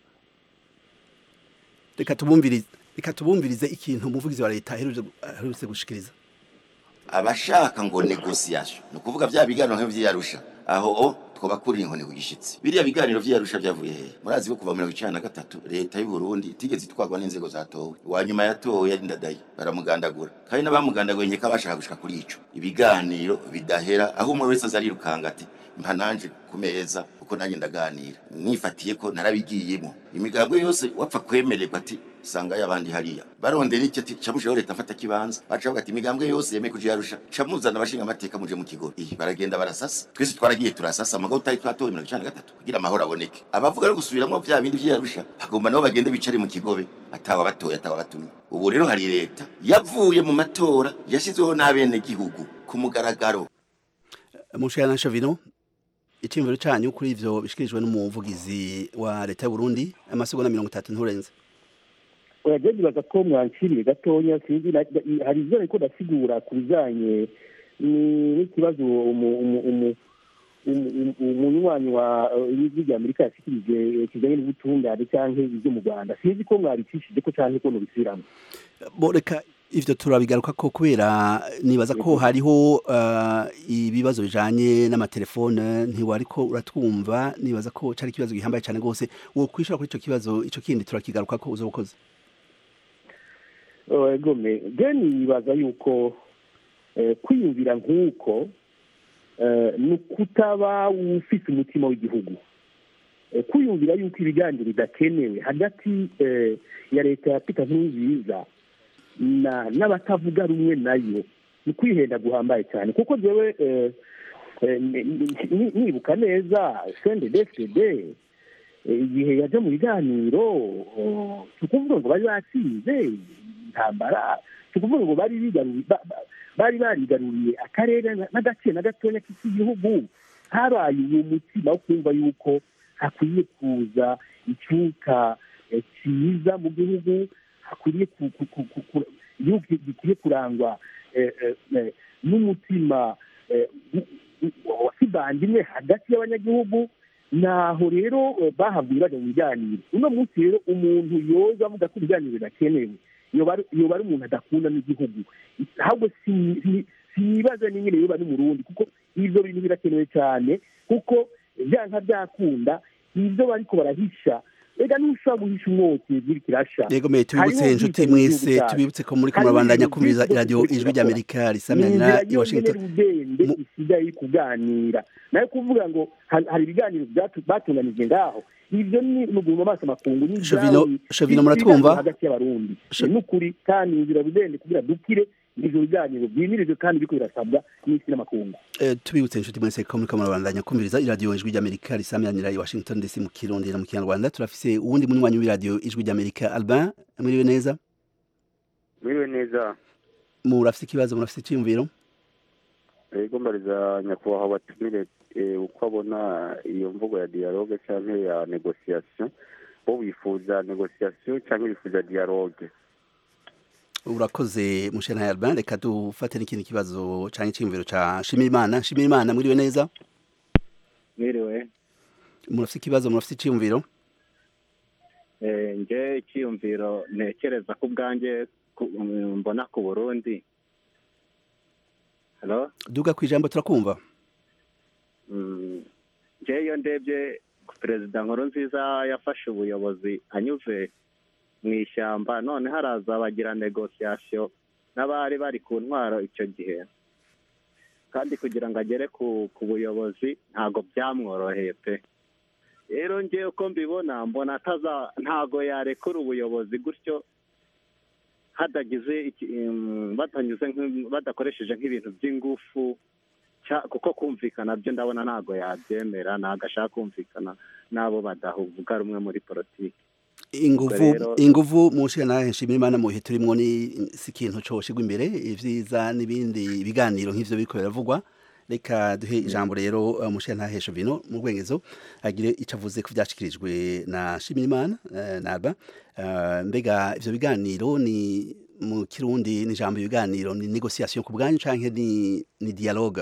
reka tubumvirize reka tubumvirize ikintu umuvugizi wa leta aherutse aherutse gushikiriza abashaka ngo negociation ni ukuvuga bya biganiro nk'ivyarusha aho o twoba kuri inkoni ku gishitsi biriya biganiro vyarusha vyavuye hehe murazi ko kuva mirongo icenda na gatatu leta y'u Burundi itigeze itwarwa n'inzego zatowe uwa nyuma yatowe yari ndadaye baramugandagura kandi n'abamugandaguye nkeka bashaka gushika kuri ico ibiganiro bidahera aho umwe wese aza arirukanga ati mpa nanje ku meza kuko nanjye ndaganira nifatiye ko narabigiyemo imigambwe yose wapfa kwemererwa ati sanga y'abandi hariya barondera iki ati camusheho leta mfata kibanza baca bavuga ati imigambwe yose yemeye kuja yarusha camuzana abashinga amateka muje mu kigo iyi baragenda barasasa twese twaragiye turasasa amagabo utari twatowe mirongo icenda na gatatu kugira amahoro aboneke abavuga no gusubiramwo vya bindi vyarusha hagomba nabo bagende bicare mu kigobe atawa batoye atawa batumye ubu rero hari leta yavuye mu matora yashizweho n'abene gihugu ku mugaragaro mushana Chovino icyumviro cyanyu kuri ivyo bishikirijwe n'umuvugizi wa leta y'u Burundi amasegonda mirongo itatu nturenze oya nibaza ko mwanciriye gatonya sinzi na- na- hari ivyo ariko ndasigura ku bijanye ni- n'ikibazo umu- umu- umu- umu- umu- umunywanyi wa eh, ijwi rya amerika yashikirije eh, kijanye n'ubutungane canke ivyo mu rwanda sinzi ko mwabicishije ko canke ko nobisubiramo bo reka ivyo turabigaruka ko kubera nibaza ko hariho uh, ibibazo bijanye n'amatelefone ntiwariko uratwumva nibaza ko cari ikibazo gihambaye cyane rwose wo kwishura kuri ico kibazo ico kindi turakigaruka ko uzobukoze egome je nibaza yuko eh, kwiyumvira nk'uko eh, ni ukutaba ufise umutima w'igihugu Eh, kwiyumvira yuko ibiganiro bidakenewe hagati eh, ya leta ya pita nkurunziza na n'abatavuga rumwe nayo ni kwihenda guhambaye cyane kuko jewe eh, eh, ni- ni- ni- nibuka neza sendedefd igihe yaje mu biganiro oh, si ukuvuga ngo bari batsinze intambara si ukuvuga ngo bari bigaruriye ba- ba- bari barigaruriye akarere na- n'agace na gatonya k'igihugu habaye uwo mutima wo kumva yuko hakwiye kuza icyuka eh, cyiza mu gihugu hakwiriye ku- ku- ku- ku- ku- igihugu gikwiye kurangwa eh, eh, eh, n'umutima eh, w- w- wa kivandimwe hagati y'abanyagihugu naho rero eh, bahavuye bajya mu biganiro uno munsi rero umuntu yoza avuga ko ibiganiro bidakenewe yoba ari- yoba ari umuntu adakunda n'igihugu ahubwo si- si- sinibaza n'ingene yoba ari murundi kuko ivyo bintu birakenewe cyane kuko vyanka byakunda ivyo bariko barahisha ega ntushobora guhisha umwotsi ziri kirasha yego me tubibutse Hariho inshuti ubwicanyi mu mwese gihugu cyacu. tubibutse ko muri Hariho kumurabandanya ibintu kumviriza byinshi iradiyo byose ijwi turakora. ry'amerika ni risamiranyira inzira i washington yonyene rudende isigaye kuganira nayo kuvuga ngo ha- hari ibiganiro byatu- batunganije ngaho ivyo ni nuguma amaso makungu ni Shovino- ibyawe, Shovino ni muratwumva? ibiganiro hagati y'abarundi Sho- ni n'ukuri kandi inzira rudende kugira dukire ivyo biganiro byimirijwe kandi biriko birasabwa n'isi n'amakungu Eh, tubibutse inshuti mwese ko muri kumurabandanya kumviriza iradiyo ijwi ry'amerika risamiranyira i washington dc mu kirundi na mu kinyarwanda turafise uwundi munywanyi w'iradiyo ijwi ry'amerika albin mwiriwe neza mwiriwe neza murafise ikibazo murafise icyiyumviro ego mbariza nyakubahwa batumire eh, uko abona iyo mvugo ya dialogue cyangwa ya negociation bo wifuza negociation cyangwa wifuza dialogue urakoze mushana albin reka dufate n'ikindi kibazo canke icyiyumviro ca shimirimana shimirimana mwiriwe neza mwiriwe murafise ikibazo murafise icyiyumviro Eh, nje icyiyumviro ntekereza ko ubwanjye ku- mbona ku burundi halo duga ku ijambo turakumva Mm, nje iyo ndebye perezida nkuru nziza yafashe ubuyobozi anyuze mu ishyamba none haraza bagira negosiyasiyo n'abari bari ku ntwaro icyo gihe kandi kugira ngo agere ku ku buyobozi ntabwo byamworoheye pe rero ngewe uko mbibona mbona ataza ntago yarekura ubuyobozi gutyo hadagize iki- em, batanyuze nk'im- badakoresheje nk'ibintu by'ingufu cya- kuko kumvikana byo ndabona ntago yabyemera ntago ashaka kumvikana n'abo badavuga rumwe muri politiki inguvu rero- inguvu mu nshingano nshimira imana mu bihe turimo ni si ikintu coshigwa imbere ivyiza n'ibindi biganiro nk'ivyo biriko biravugwa reka duhe ijambo rero uh, umushinga ntahesha vino mu rwengezo agire ico avuze ku vyashikirijwe na Shimirimana uh, Naba uh, mbega ivyo biganiro ni mu kirundi ni ijambo ibiganiro ni negociation ku bwanyu canke ni ni dialogue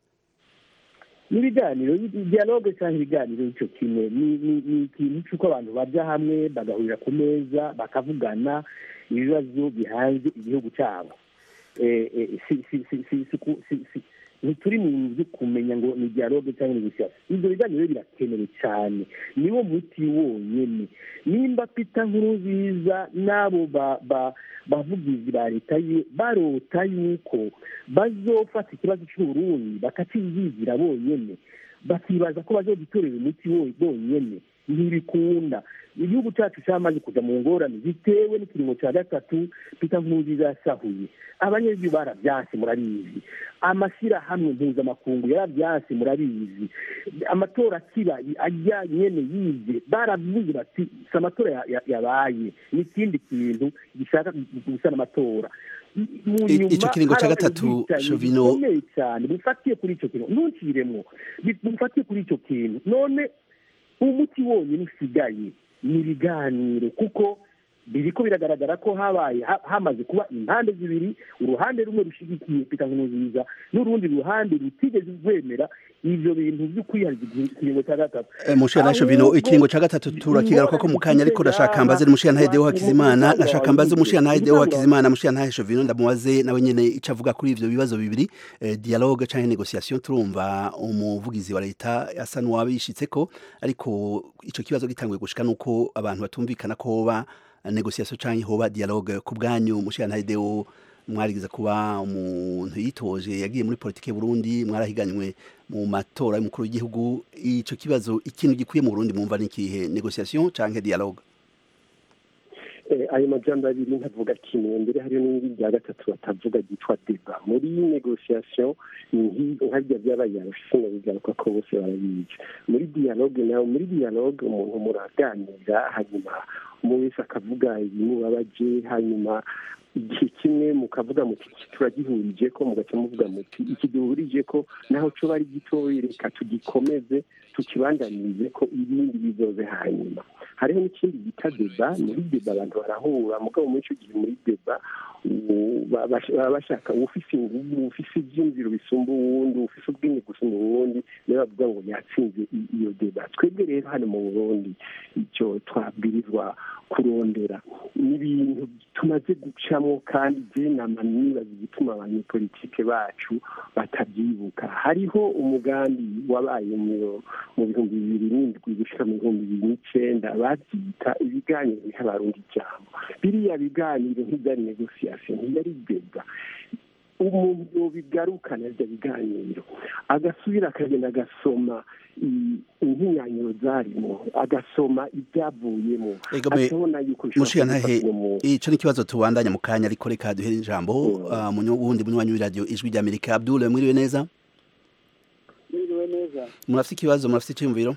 n'ibiganiro dialogue cyangwa ibiganiro icyo kimwe ni ni ni ikintu cy'uko abantu bajya hamwe bagahurira ku meza bakavugana ibibazo bihanze igihugu cyabo Eh, eh, si si si si si ku- si si ntituri mu bintu byo kumenya ngo ni dialogue cyangwa negociation ibyo biganiro birakenewe cyane niwo muti wonyene nimba pita nkurunziza n'abo ba ba bavugizi ba leta ye barota yuko bazofata ikibazo cy'uburundi bakakiyigira bonyene bakibaza ko bazogitorera umuti wo- bonyene ntibikunda igihugu cyacu cyamaze kuja mu ngorane zitewe n'ikiringo cya gatatu pita nkurunziza yasahuye abanyagihugu barabyanse murabizi amashyirahamwe mpuzamakungu yarabyanse murabizi amatora akiba ajya nyene yibye baravuze bati si amatora ya- ya- yabaye ni ikindi kintu gishaka gusana amatora mu I- nyuma ico kiringo ca harabaye gatatu, ubwicanyi Shovino- bukomeye cyane bufatiye kuri icyo kintu ntukiremwo bi- bufatiye kuri icyo kintu none umuti wonyine usigaye ni ibiganiro kuko biriko biragaragara ko habaye ha- hamaze kuba impande zibiri uruhande rumwe rushigikiye pita nkurunziza n'urundi ruhande rutigeze rwemera ivyo bintu vyo kwihariza ikiringo cya gatatu Eh, Mushiya Ntasho Vino Ahubwo ikiringo ca gatatu turakigaruka ko mu kanya ariko ndashaka mbaze Mushiya Ntahedeho Hakizimana ndashaka mbaze Mushiya Ntahedeho Hakizimana Mushiya Ntahedeho Vino ndamubaze nawe nyene ico avuga kuri ivyo bibazo bibiri eh, dialogue canke negociation turumva umuvugizi wa leta asa n'uwabishitseko ariko ico kibazo gitanguye gushika nuko abantu batumvikana ko hoba negociation canke hoba dialogue ku bwanyu Mushiya Ntahedeho mwarigeze kuba umuntu yitoje yagiye muri politike y'u Burundi mwarahiganywe mu matora y'umukuru w'igihugu ico kibazo ikintu gikwiye mu Burundi mwumva ni ikihe negociation canke dialogue Eh, ayo majambo abiri ntavuga kimwe mbere hariyo n'ibindi bya gatatu batavuga ryitwa deba muri negociation ni nki- nka bya byabaye arushinga bigaruka ko bose barabizi muri dialogue nawe muri dialogue umuntu muraganira hanyuma umwe wese akavuga ibimubabaje hanyuma igihe kimwe mukavuga muti iki turagihurije ko mugaca muvuga muti iki duhurije ko naho coba ari gitoyi reka tugikomeze tukibandanirize ko ibindi bizoze hanyuma hariho n'ikindi bita deba muri deba abantu barahura mugabo muri icyo gihe muri deba u- ba- bash- baba bashaka ufise inguvu ufise ivyumviro bisumba uwundi ufise ubwenge gusumba uwundi niyo bavuga ngo yatsinze i- iyo deba twebwe rero hano mu burundi icyo twabwirizwa kurondera ni ibintu tumaze gucamo kandi je nama nibaza igituma abanyepolitike bacu batabyibuka hariho umugambi wabaye mu mu bihumbi bibiri n'indwi gushika mu bihumbi bibiri n'icenda bavyita ibiganiro biha abarundi ijambo biriya biganiro ntibyari negociation ntiyari deba umuntu yobigarukana ivyo biganiro agasubira akagenda agasoma i- inkinyanyiro zarimo agasoma ibyavuyemo Egome, akabona yuko Mushiya bishobora Ntahe gufata umuntu ico ni kibazo tubandanya mu kanya ariko reka duhere ijambo uh, mu nyu- wundi munywanyi w'iradio ijwi rya Amerika Abdul mwiriwe neza mwiriwe neza murafite ikibazo murafite icyumviro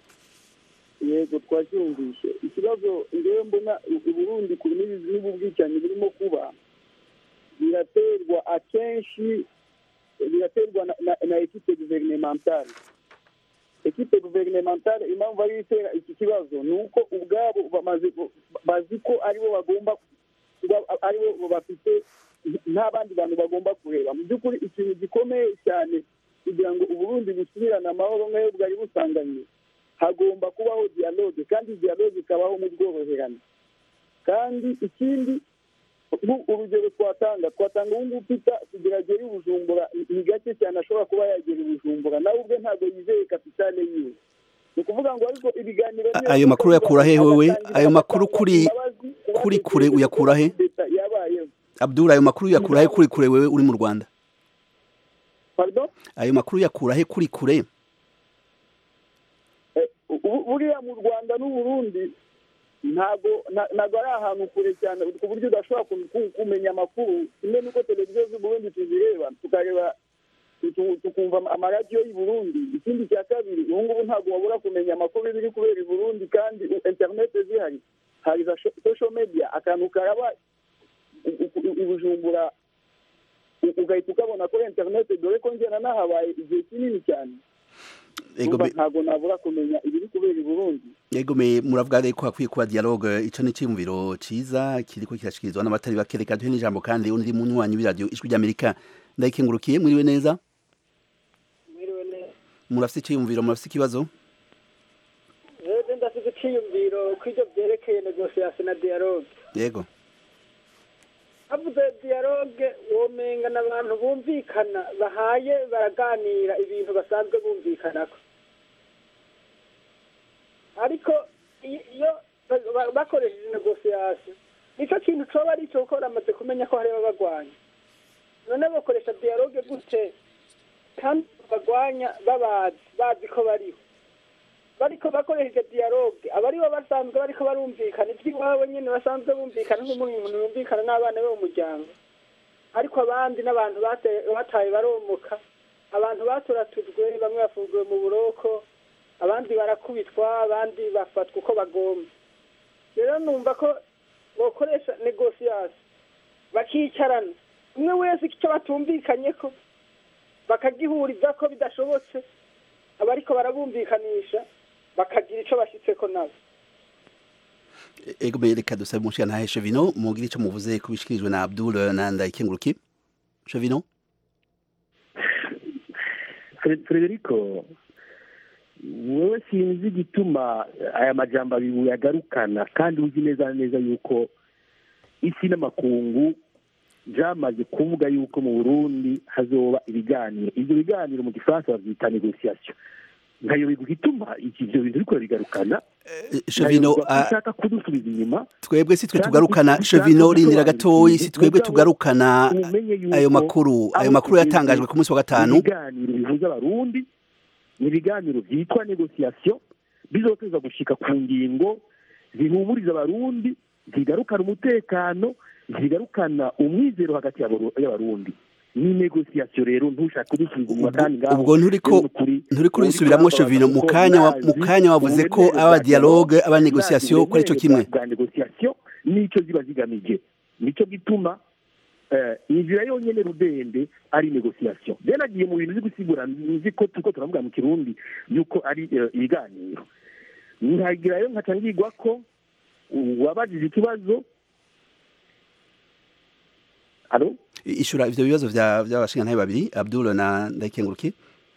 yego twacyumvishe ikibazo ngewe mbona i burundi ku n'ibi- n'ubu bwicanyi burimo kuba biraterwa akenshi biraterwa na, na, na ekipe guvernementale ekipe guvernementale impamvu ari itera iki kibazo ni uko ubwabo bamaze bazi ko aribo bagomba kuba aribo bafite nta bandi bantu bagomba kureba mu by'ukuri ikintu gikomeye cyane kugira ngo uburundi busubirane amahoro nk'ayo bwari busanganywe hagomba kubaho dialogue kandi dialogue ikabaho mu bworoherane kandi ikindi nku- urugero twatanga twatanga ubu ngubu pita kugira agere i bujumbura ni- ni gake cyane ashobora kuba yagera i bujumbura nawe ubwe ntabwo yizeye kapitale yiwe ni ukuvuga ngo ariko ibiganiro A- ayo makuru yakura he wewe ayo makuru kuri kuri kure uyakura he leta yabayeho Abdul ayo makuru yakura he kuri kure wewe uri mu Rwanda pardon ayo makuru yakura he kuri kure Eh, u- ubu- buriya mu rwanda n'uburundi ntabwo na- ntabwo ari ahantu kure cyane ku buryo udashobora ku- ku- kumenya amakuru kimwe n'uko televiziyo z'uburundi tuzireba tukareba tu- tukumva amaradiyo y'i burundi ikindi cya kabiri ubu ngubu ntabwo wabura kumenya amakuru y'ibiri kubera i burundi kandi u- interinete zihari hari za sho- social media akantu karaba u- u- i bujumbura u- ugahita ukabona kuri interinete dore ko njyana nahabaye igihe kinini cyane Ego Urumva me- ntabwo nabura kumenya ibiri kubera i burundi Ego me muravuga rero ko hakwiye kuba dialogue ico ni ciyumviro ciza kiriko kirashikirizwa n'abatari bake reka duhe n'ijambo kandi undi munywanyi w'iradiyo ijwi ry'Amerika ndayikengurukiye mwiriwe neza mwiriwe neza murafise iciyumviro murafise ikibazo rero ndafite icyiyumviro ko ibyo byerekeye negosiyasi na dialogue yego havuze dialogue womenga n'abantu bumvikana bahaye baraganira ibintu basanzwe bumvikanako ariko i- iyo ba- ba- bakoresheje negosiyasi nicyo kintu coba ari cyo kuko baramaze kumenya ko hariho abagwanya none bakoresha dialogue gute kandi bagwanya babazi bazi ko bariho bariko bakoresheje dialogue abaribo basanzwe bariko barumvikana ivy'iwabo nyene basanzwe bumvikana nk'umuntu yumvikana n'abana be mu muryango ariko abandi n'abantu bate- bataye baromoka abantu baturatujwe bamwe bafungiwe mu buroko abandi barakubitwa abandi bafatwa uko bagomba rero numva ko bokoresha negosiyasi bakicarana umwe wese icyo batumvikanyeko bakagihuriza ko bidashobotse abariko barabumvikanisha bakagira ico bashitseko nabo Ego me reka dusabe umushika ntahe Chevino mugire ico muvuze kubishikirijwe na Abdul na ndayikengurukiye Chevino Fre- Frederico wowe sinzi igituma aya majambo abiri uyagarukana kandi uzi neza na neza yuko isi n'amakungu byamaze kuvuga yuko mu burundi hazoba ibiganiro ibyo biganiro mu gifaransa babyita negosiyasiyo nkayoberwa igituma ivyo bintu biriko bigarukana Chevino nkayoberwa ko ah, ushaka kudusubiza inyuma twebwe si twe Kandi tugarukana ushaka Chevino rindira gusobanura gatoyi si twebwe mugabo tugarukana umenye yuko ayo makuru ayo aho makuru tugeze yatangajwe ku munsi wa gatanu ibiganiro bihuza abarundi ni ibiganiro byitwa negosiyasiyo bizoteza gushika ku ngingo zihumuriza abarundi zigarukana umutekano zigarukana umwizero hagati y'abaru- y'abarundi ni negosiyasiyo rero ntushaka kudusubiza inyuma kandi ngaho ubwo nturiko rero ni ukuri- nturiko uri urisubiramwo kurambabaza Chevino mu kuko kanya wa- mu nazi kanya wavuze ko uburemere aba bwa dialogue aba nazi negociation ko arico uburemere kimwe bwa- bwa negosiyasiyo nicyo ziba zigamije nicyo gituma eh, inzira yonyene rudende ari negosiyasiyo rero nagiye mu bintu uzi gusigura nzi ko turiko turavuga mu kirundi yuko ari eh, ibiganiro nkagirayo nkaca ngigwa ko uwabajije ikibazo alo ishura ivyo bibazo vya vy'abashinga ntahe babiri Abdul na ndayikengurukiye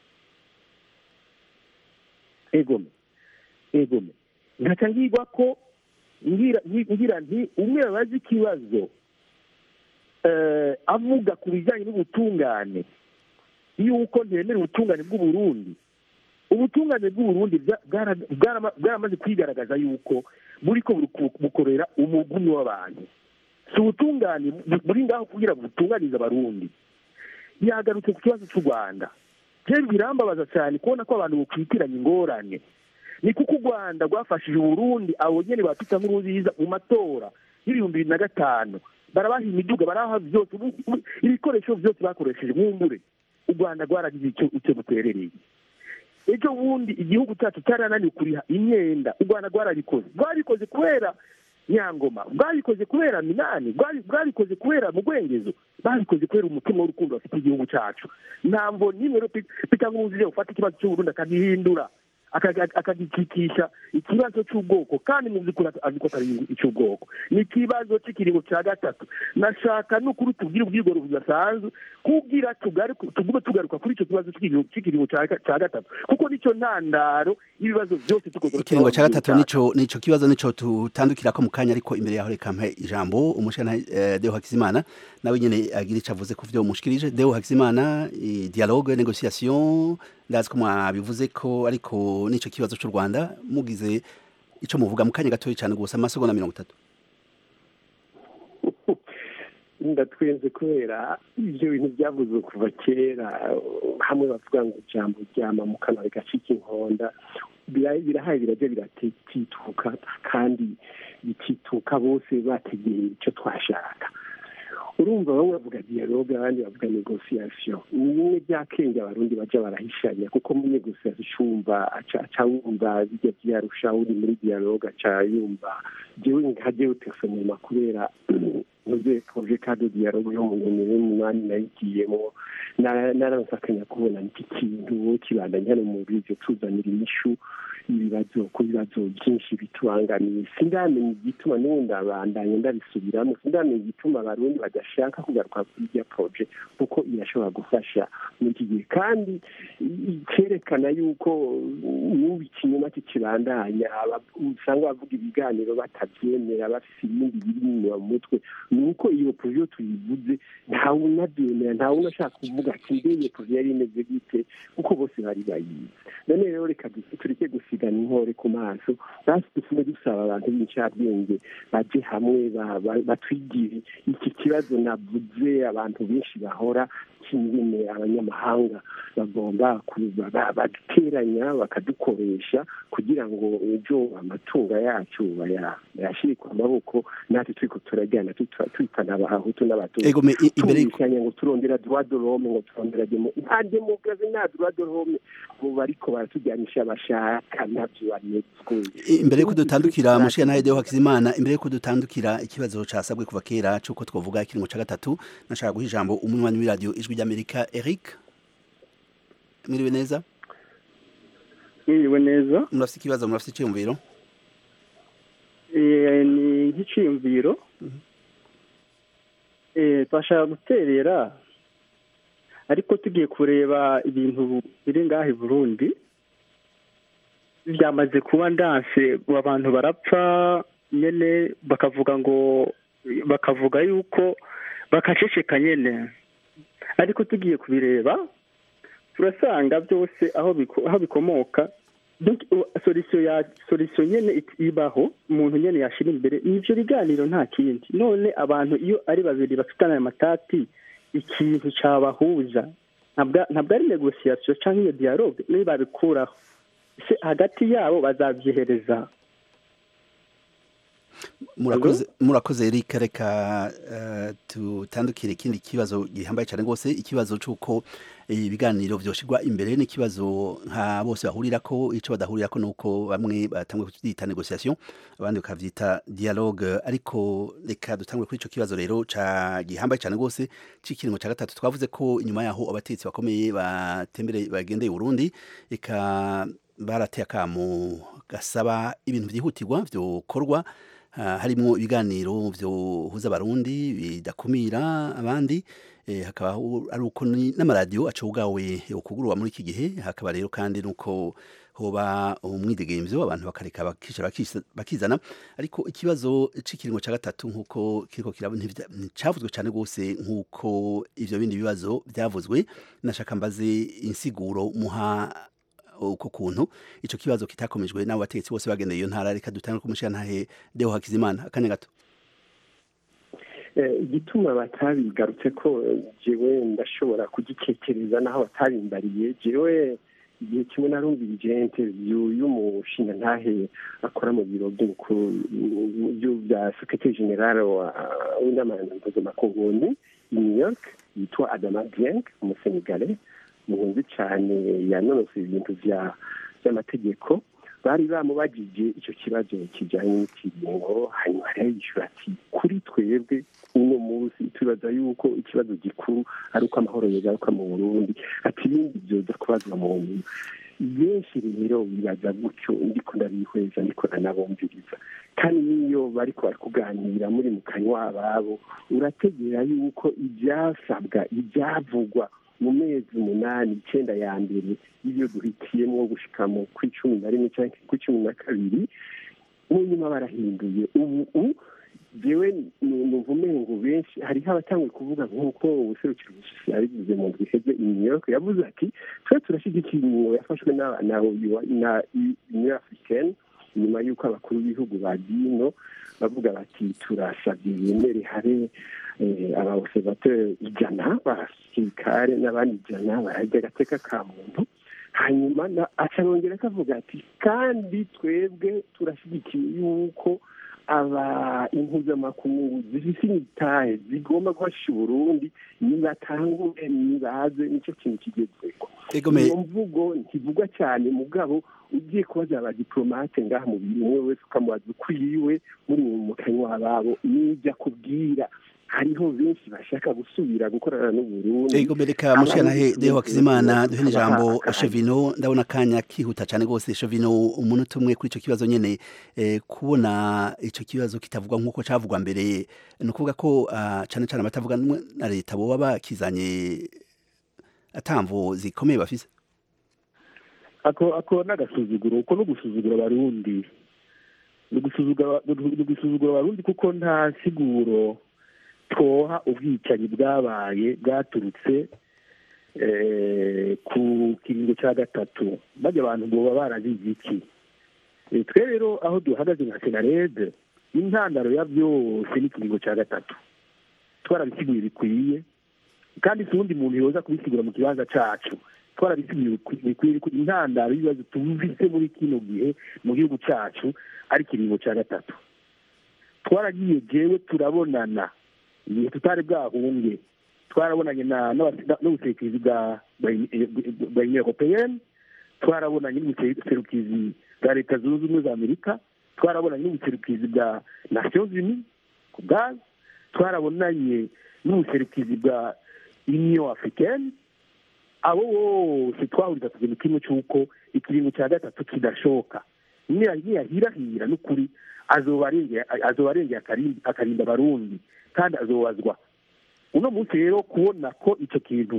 egome egome nkaca ngigwa ko ngira ngi- ngira nti umwe yabaza ikibazo eh, avuga ku bijyanye n'ubutungane yuko ntemera ubutungane bw'uburundi ubutungane bw'uburundi bwa- bwara- bwarama- bwaramaze kwigaragaza yuko buriko buru- bukorera umugumi w'abantu si ubutungane bu- buri ngaho kugira ngo butunganize abarundi yagarutse ku kibazo cy'u rwanda rero birambabaza cyane kubona ko abantu bukwitiranya ingorane ni kuko u rwanda rwafashije uburundi abo nyene batwita nk'uruziza mu matora y'ibihumbi bibiri na gatanu barabaha imiduga barabaha byose ubu- ubu- ibikoresho byose bakoresheje mwumbure u rwanda rwaragize icyo icyo ruterereye ejo bundi igihugu cyacu cyarananiwe kuriha imyenda u rwanda rwarabikoze rwabikoze kubera nyangoma bwabikoze kubera minani bwabi- bwabikoze kubera mugwengezo babikoze kubera umutima w'urukundo bafite igihugu cyacu ntabwo nimwe rero Pe- peter nkurunziza ufata ikibazo cy'uburundi akagihindura akaga- akagikikisha ikibazo cy'ubwoko kandi mu by'ukuri azi ko atari icy'ubwoko ni ikibazo cy'ikiringo cya gatatu nashaka n'ukuri tubwire ubwigoro budasanzwe kubwira tugaruke- tugume tugaruka kuri icyo kibazo cy'ikiringo- cy'ikiringo cya ga- cya gatatu kuko nicyo ntandaro y'ibibazo byose tukoze ikiringo cya gatatu nico nico kibazo nico tutandukira ko mu kanya ariko imbere yaho reka mpe ijambo umushana eh, Deo Hakizimana nawe nyene agira ico avuze ku vyo mushikirije Deo Hakizimana eh, dialogue négociation ndazi ko mwabivuze ko ariko nico kibazo cy'u Rwanda mugize ico muvuga mu kanya gatoya cyane gusa amasegonda mirongo itatu ndatwenze kubera ibyo bintu byavuzwe kuva kera hamwe bavuga ngo ijambo ryama mu kanwa rigacika inkonda bira- birahaye birajya biratituka kandi bitituka bose bategeye icyo twashaka urumva bamwe bavuga dialogue abandi bavuga negociation ni bimwe bya kenge abarundi baja barahishanya kuko mu negociation icumva aca aca wumva bijya byarusha uri muri dialogue aca yumva jewe nka jewe personnellement kubera ntuze projet cadre dialogue yo mu bihumbi bibiri n'umunani nayigiyemo na- naranse akanya kubona iki kintu kibandanya hano mu bivyo tuzanira inyishu ibibazo ku bibazo byinshi bitubangamiye sindamenya igituma n'ubundi abandanya ndabisubiramo sindamenya igituma abarundi badashaka kugaruka kuri irya proje kuko irashobora gufasha muri iki gihe kandi i- ikerekana yuko n'ubu ikinyoma kikibandanya aba- usanga bavuga ibiganiro batabyemera bafite ibindi biri inyuma mu mutwe ni uko iyo proje iyo tuyivuze ntawe unabyemera ntawe unashaka kuvuga ati mbe iyo proje yari imeze gute kuko bose bari bayizi none rero reka du- tureke gusigana inkore ku maso basi dufume dusaba abantu b'incabwenge baje hamwe ba- ba- batwigire iki kibazo navuze abantu benshi bahora kingene abanyamahanga bagomba ku- ba- baduteranya bakadukoresha kugira ngo ejo amatunga yacu baya- bayashire ku maboko natwe turiko turajyana tuta- twitana abahutu n'abatutsi Ego, me- i- imbere y'uko- tubishanya ngo turondera droit de l'homme ngo turondera demo nta demokarasi nta droit de l'homme ubu bariko baratujyanisha bashaka ntabyo banezwe imbere yuko dutandukira mushiya nawe Deo Hakizimana imbere yuko dutandukira ikibazo casabwe kuva kera cuko twovuga ikiringo ca gatatu nashaka guha ijambo umunywanyi w'iradio ijwi ry'Amerika Eric mwiriwe neza mwiriwe neza murafite ikibazo murafite icyumviro Eh, ni nk'iciyumviro Eh, twashaka guterera ariko tugiye kureba ibintu biri ngaha i burundi byamaze kuba ndanse abantu barapfa nyene bakavuga ngo bakavuga yuko bakaceceka nyene ariko tugiye kubireba turasanga byose aho biko- aho bikomoka Donc, u- solution ya solution nyene it- ibaho umuntu nyene yashira imbere n'ivyo biganiro nta kindi none abantu iyo ari babiri bafitanye ayo matati ikintu cabahuza ntabwo ntabwo ari negociation canke iyo dialogue niyo babikuraho se hagati yabo bazavyihereza murakoze murakoze Eric reka eh, tutandukire ikindi kibazo gihambaye cyane rwose ikibazo cy'uko eh, ibiganiro vyoshirwa imbere n'ikibazo nka bose bahurira ko ico badahurira ko nuko bamwe batangwe kucyita negociation abandi bakavyita dialogue ariko reka dutangwe kuri ico kibazo rero ca gihambaye cyane rwose c'ikiringo ca gatatu twavuze ko inyuma yaho abatetsi bakomeye batembere bagendeye Burundi eka barateye akamo gasaba ibintu vyihutirwa vyokorwa Ah, harimwo ibiganiro vyohuza abarundi bidakumira abandi eh, hakaba hu- ari uko ni- n'amaradiyo acugawe ukugurwa muri iki gihe hakaba rero kandi nuko hoba umwidegemvyo abantu bakareka bakicara bakisa- bakizana ariko ikibazo c'ikiringo ca gatatu nkuko kiriko kiraba ntivya- nticavuzwe cane gose nkuko ivyo bindi bibazo vyavuzwe nashaka mbaze insiguro muha uko kuntu ico kibazo kitakomejwe n'abo bategetsi bose bagendeye iyo ntara reka dutangire kumushyira ntahe Deo Hakizimana akanya gato Eh, igituma batabigarutse ko eh, jewe ndashobora kugitekereza naho batabimbariye jewe igihe kimwe narumvirije interview y'umushinga ntahe akora mu biro by'umukuru byo- bya secretary general wa w'inama mpuzamakungu i new york yitwa adama dieng umusenegale muhunzi cyane yanonosoye ibintu vya by'amategeko bari bamubajije icyo kibazo kijyanye n'ikiringo hanyuma rero yishyura ati kuri twebwe uno munsi tubaza yuko ikibazo gikuru ari uko amahoro yagaruka mu burundi ati ibindi byoza kubazwa mu nyuma benshi rero bibaza gutyo ndiko ndabihweza ndiko nanabumviriza kandi n'iyo bariko bari kuganira muri mu kanywa ababo urategera yuko ibyasabwa ibyavugwa mu mezi umunani icyenda ya mbere iyo duhitiyemo gushika mu kw'icumi na rimwe cyangwa kw'icumi na kabiri mu nyuma barahinduye ubu jewe numva umengo benshi hariho abatanguye kuvuga nk'uko ubuserukiro busisi yabivuze mu ndwi iheze i new york yavuze ati twe turashyigikiye ingingo yafashwe na na union africaine nyuma y'uko abakuru b'ibihugu ba dino bavuga bati turasabye bemere habe abaobservateur ijana b'abasirikare n'abandi ijana bararya agateka ka muntu hanyuma na- aca yongera akavuga ati kandi twebwe turashyigikiye yuko aba impuzamakungu zifise imitahe zigomba guhasha uburundi nibatangure nibaze nicyo kintu kigezweho Ego me- iyo mvugo ntivugwa cyane mugabo ugiye kubaza abadiplomate ngaha mu bintu umwe wese ukamubaza ukwiwe muri mu kanywa babo n'ibyo akubwira hariho benshi bashaka gusubira gukorana n'uburundi Ego mereka mushanahe Deo Hakizimana duhe ijambo Chevino ndabona kanya kihuta cyane gose Chevino umunota umwe kuri ico kibazo nyene eh, kubona ico kibazo kitavugwa nkuko cavugwa mbere ni ukuvuga ko ah, cane cane abatavuga rumwe na leta boba bakizanye atamvo zikomeye bafise ako ako n'agasuzuguro uko no gusuzugura abarundi ni ugusuzugura ni ugusuzugura abarundi kuko nta siguro twoha ubwicanyi bwabaye bwaturutse eh, ku kiringo cya gatatu bajya abantu boba barazize iki Eh, twe rero aho duhagaze nka senarede intandaro ya byose ni ikiringo cya gatatu twarabisiguye bikwiye kandi si uwundi muntu yoza kubisigura mu kibanza cacu twarabisiguye bikwi- bikwiye ko intandaro y'ibibazo tumvise muri kino gihe mu gihugu cacu ari ikiringo cya gatatu twaragiye jewe turabonana igihe tutari bwahunge twarabonanye na- n'abase- n'ubuserukizi bwa bwa bwa union européenne twarabonanye n'ubuserukizi bwa leta zunze ubumwe za amerika twarabonanye n'ubuserukizi bwa nations unies ku bwazo twarabonanye n'ubuserukizi bwa union africaine abo bose twahuriza ku kintu kimwe cy'uko ikiringo cya gatatu kidashoka niya- niyahirahira n'ukuri azoba arengeye azoba arengeye akarimbi- akarinda abarundi kandi azobazwa uno munsi rero kubona ko icyo kintu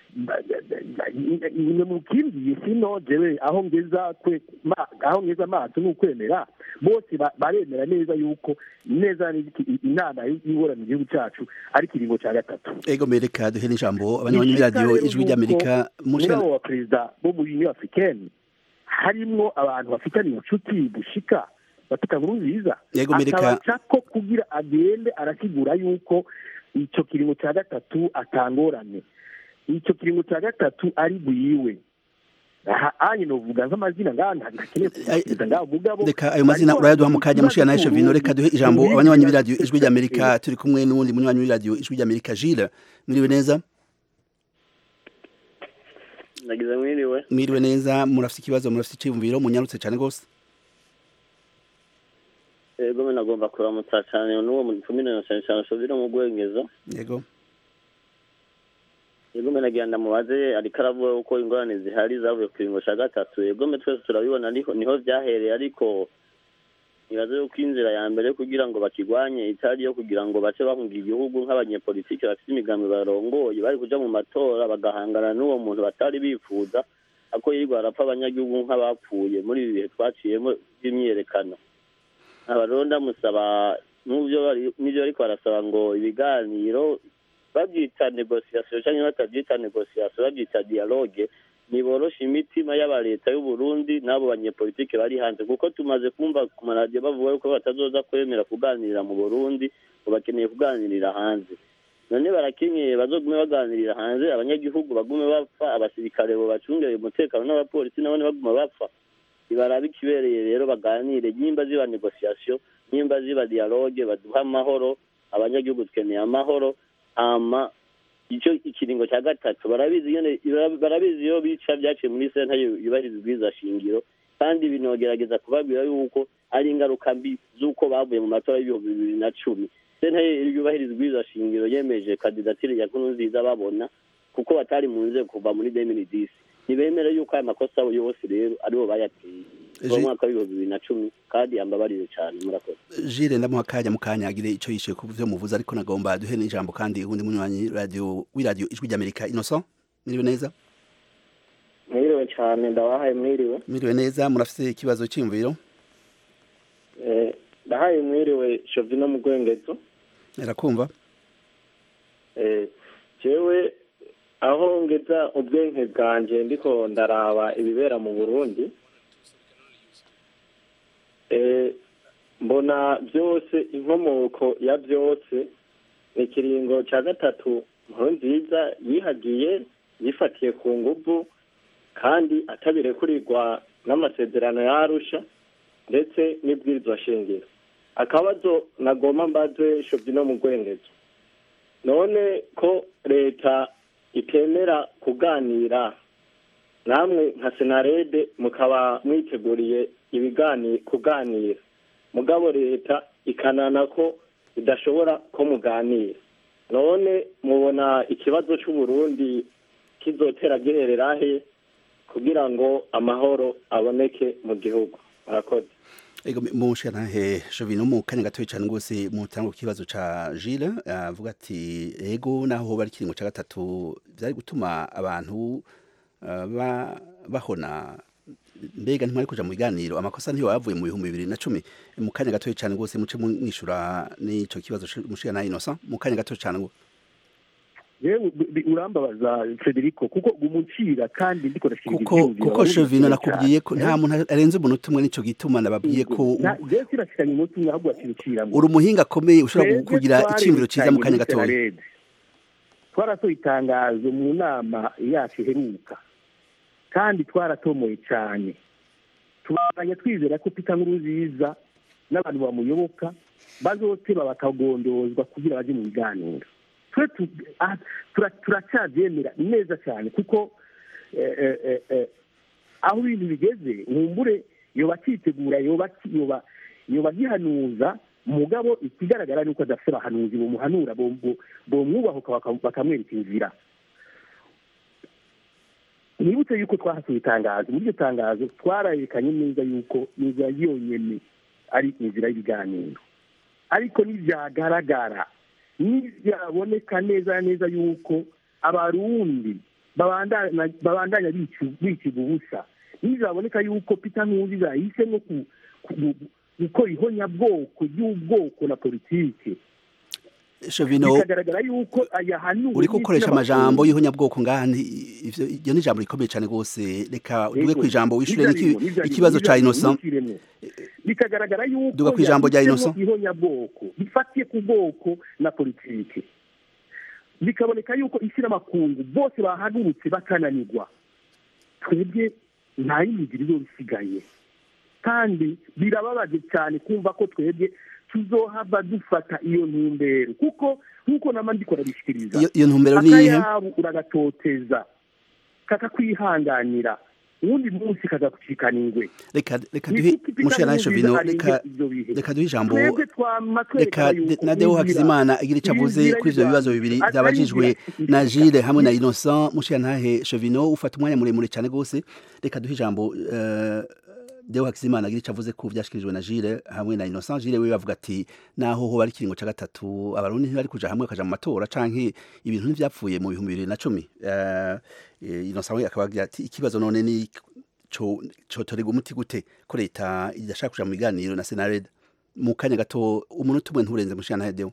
nimwe mukimbiye sino jewe aho ngeza kwe ma- aho ngeza amaso ni ukwemera bose ba- baremera neza yuko neza n'iki- inama y'ibora mu gihugu cyacu ari ikiringo cya gatatu Ego mereka duhe ijambo abanywanyi b'iradiyo ijwi ry'Amerika muri mushana abo baperezida bo muri union africaine harimwo abantu bafitaniye ubucuti bushika bafite nkuru nziza Yego, Amerika- akabaca ko kugira agende arasigura yuko icyo kiringo cya gatatu atangorane icyo kiringo cya gatatu ari bwiwe aha anye novuga nk'amazina ngaha nta ntakeneye kubasubiza ngaho mugabo reka ayo mazina urayaduha mu kanya mushana Chevino reka duhe ijambo abanywanyi b'iradiyo ijwi ry'Amerika turi kumwe n'uwundi munywanyi w'iradiyo ijwi ry'Amerika Gilles mwiriwe neza nagize mwiriwe mwiriwe neza murafite ikibazo murafite icyiyumviro munyarutse cyane rwose ego me nagomba kuramutsa cyane n'uwo mutumire na cyane cyane shovire mu rwengezo yego ego me nagira ndamubaze ariko aravuga uko ingorane zihari zavuye ku kiringo cya gatatu ego me twese turabibona niho niho byahereye ariko nibaze yuko inzira ya mbere kugira ngo bakigwanye itari yo kugira ngo bace bahunga igihugu nk'abanyepolitiki bafite imigambi barongoye bari kuja mu matora bagahangana n'uwo muntu batari bifuza ako yirirwa arapfa abanyagihugu nk'abapfuye muri ibi bihe twaciyemo by'imyiyerekano aba rero ndamusaba n'ubyo bari- n'ibyo ariko barasaba ngo ibiganiro babyita negosiyasiyo cyangwa batabyita negosiyasiyo babyita dialogue niboroshe imitima y'aba leta y'u Burundi n'abo banyepolitike bari hanze kuko tumaze kumva ku maradiyo bavuga yuko batazoza kwemera kuganirira mu Burundi ngo bakeneye kuganirira hanze none barakenyeye bazogume baganirira hanze abanyagihugu bagume bapfa abasirikare bo bacungere umutekano n'abapolisi nabone baguma bapfa ibarabe ikibereye rero baganire nyimba ziba negosiyasiyo nyimba ziba dialogue baduha amahoro abanyagihugu dukeneye amahoro ama icyo ikiringo cya gatatu barabizi nyene barabizi iyo bica byaciye muri senta yubahiriza ubwiza shingiro kandi binogerageza kubabwira yuko ari ingaruka mbi z'uko bavuye mu matora y'ibihumbi bibiri na cumi senta yubahiriza ubwiza shingiro yemeje kandidatire ya nkurunziza babona kuko batari mu nzego kuva muri demini disi ntibemere yuko aya makosa yose rero aribo bayateye kuva mu mwaka w'ibihumbi bibiri na cumi kandi ambabarire cyane murakoze Gilles ndamuha akanya mu kanya agire icyo yishuye ku byo muvuze ariko nagomba duhe n'ijambo kandi uwundi munywanyi radio w'iradiyo ijwi ry'Amerika Innocent mwiriwe neza mwiriwe cyane ndabahaye mwiriwe mwiriwe neza murafite ikibazo cy'imviro Eh, ndahaye mwiriwe shovino mu rwengezo erakumva Eh, jewe aho ngeza ubwenge bwanjye ndiko ndaraba ibibera mu burundi Eh, mbona byose inkomoko ya byose ni ikiringo cya gatatu nkuru nziza yihagiye yifatiye ku nguvu kandi atabirekurirwa n'amasezerano yarusha ndetse n'ibwirizwa shingiro akabazo nagomba mbaze shovi no mu rwengezo none ko leta itemera kuganira namwe nka senarede mukaba mwiteguriye ibigani kuganira mugabo leta ikanana ko idashobora ko muganira none mubona ikibazo c'uburundi kizotera giherera he kugira ngo amahoro aboneke mu gihugu murakoze Ego mushanahe Jovino mu kanya gatoyi cyane rwose mutanga ku kibazo ca Gilles avuga ati ego naho bari kiringo ca gatatu byari gutuma abantu uh, ba bahona mbega ntimwari kuja mu biganiro amakosa ntiyo yavuye mu bihumbi bibiri na cumi mu kanya gatoyi cyane rwose muce mwishura n'ico kibazo mushira Innocent mu kanya gatoyi cyane ngo yewe urambabaza Federico kuko umucira kandi ndiko ndashira kuko kuko Chevino nakubwiye ko nta muntu arenze umuntu umwe nico gituma nababwiye ko je kirashikanye umuntu umwe ahubwo akirukira uri umuhinga akomeye ushobora kugira iciyumviro ciza mu kanya gatoya twarasohoye itangazo mu nama yacu iheruka kandi twaratomoye cyane tubandanya twizera ko Peter Nkurunziza n'abantu bamuyoboka bazoteba bakagondozwa kugira baje mu biganiro turacyabyemera neza cyane kuko aho ibintu bigeze nkumbure yoba akitegura yoba agihanuza mugabo ikigaragara ni uko adafite abahanuzi bamuhanura bomwubahuka bakamwereka inzira nibutse yuko twahasohoye itangazo muri iryo tangazo twararekanye neza yuko inzira yonyine ari inzira y'ibiganiro ariko ntibyagaragara ntibyaboneka neza neza yuko abarundi babandanya bikiga ubusa ntibyaboneka yuko Peter Nkurunziza yahisemo gukora ihonyabwoko ry'ubwoko na politike Shovino bikagaragara yuko ayahanuwe uriko ukoresha amajambo y'ihonyabwoko ngani ivyo iryo ni ijambo rikomeye cyane rwose reka duge ku ijambo wishure ikibazo ca Innocent bikagaragara yuko duga ku ijambo rya Innocent ihonyabwoko bifatiye ku bwoko na politike bikaboneka yuko isi n'amakungu bose bahagurutse bakananirwa twebwe nta yindi rero bisigaye kandi birababaje cyane kumva ko twebwe tuzohava dufata iyo ntumbero kuko nk'uko nama ndiko ndabishikiriza iyo ntumbero ni iyihe akayabu uragatoteza kakakwihanganira uwundi munsi kagakucikana ingwe reka reka duhe mushana Shovino reka reka duhe ijambo reka na Deo Hakizimana agira icyo avuze kuri ivyo bibazo bibiri byabajijwe na Gilles hamwe na Innocent mushana Shovino ufata umwanya muremure cyane gose reka duhe ijambo uh, Deo Hakizimana agira icyo avuze ku byashikirijwe na Gilles hamwe na Innocent Gilles we bavuga ati naho ho bari kiringo ca gatatu abarundi ntibari kuja hamwe kaja mu matora canke ibintu ntivyapfuye mu bihumbi bibiri na cumi uh, Innocent we akabagira ati ikibazo none ni co cotorega umuti gute ko leta idashaka kuja mu biganiro na Senared mu kanya gato umuntu tumwe nturenze mushana Deo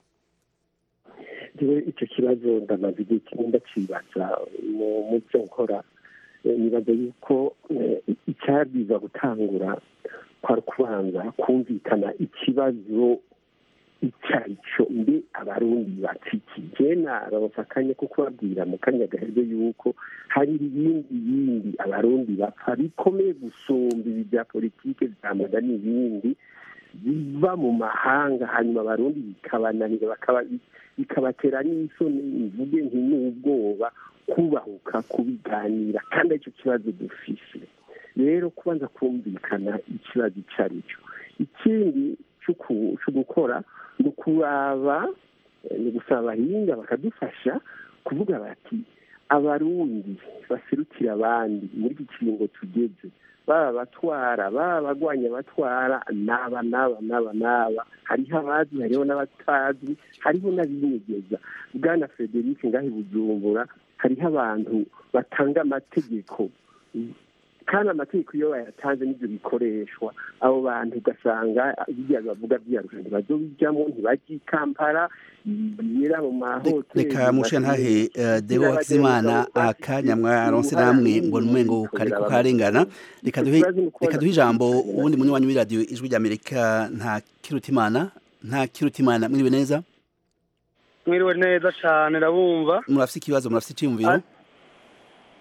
jewe ico kibazo ndamaze igihe kimwe ndacibaza mu byo nkora nibaza yuko icyabwiza gutangura kwari kubanza kumvikana ikibazo icyo ari cyo mbe abarundi bakikije naronsa akanya ko kubabwira mu kanya gahebwe yuko hari ibindi bindi abarundi bapfa bikomeye gusumba ibi bya politike byamaga n'ibindi biva mu mahanga hanyuma abarundi bikabananira bikabatera n'isoni mvuge nti n'ubwoba kubahuka kubiganira kandi aricyo kibazo dufise rero kubanza kumvikana ikibazo icyo ari cyo ikindi cyo gukora ni ukuraba ni gusaba abahinga bakadufasha kuvuga bati abarundi baserukira abandi muri iki kiringo tugeze baba abatwara baba abagwanya abatwara n'aba n'aba n'aba n'aba hariho abazi hariho n'abatazi hariho n'abinyegeza bwana frederic ngahe bujumbura hariho abantu batanga amategeko kandi amategeko iyo bayatanze n'ibyo bikoreshwa abo bantu ugasanga bijya bavuga byarusha ntibazobijyamo ntibajya i kampala bibera mu mahoteli reka mushe ntahe deo hakizimana akanya mwaronse namwe ngo numengo kariko karengana reka duhe reka duhe ijambo uwundi munywanyi w'iradiyo ijwi ry'amerika nta kirutimana nta kirutimana mwiriwe neza mwiriwe neza cyane ndabumva murafise ikibazo murafise iciyumviro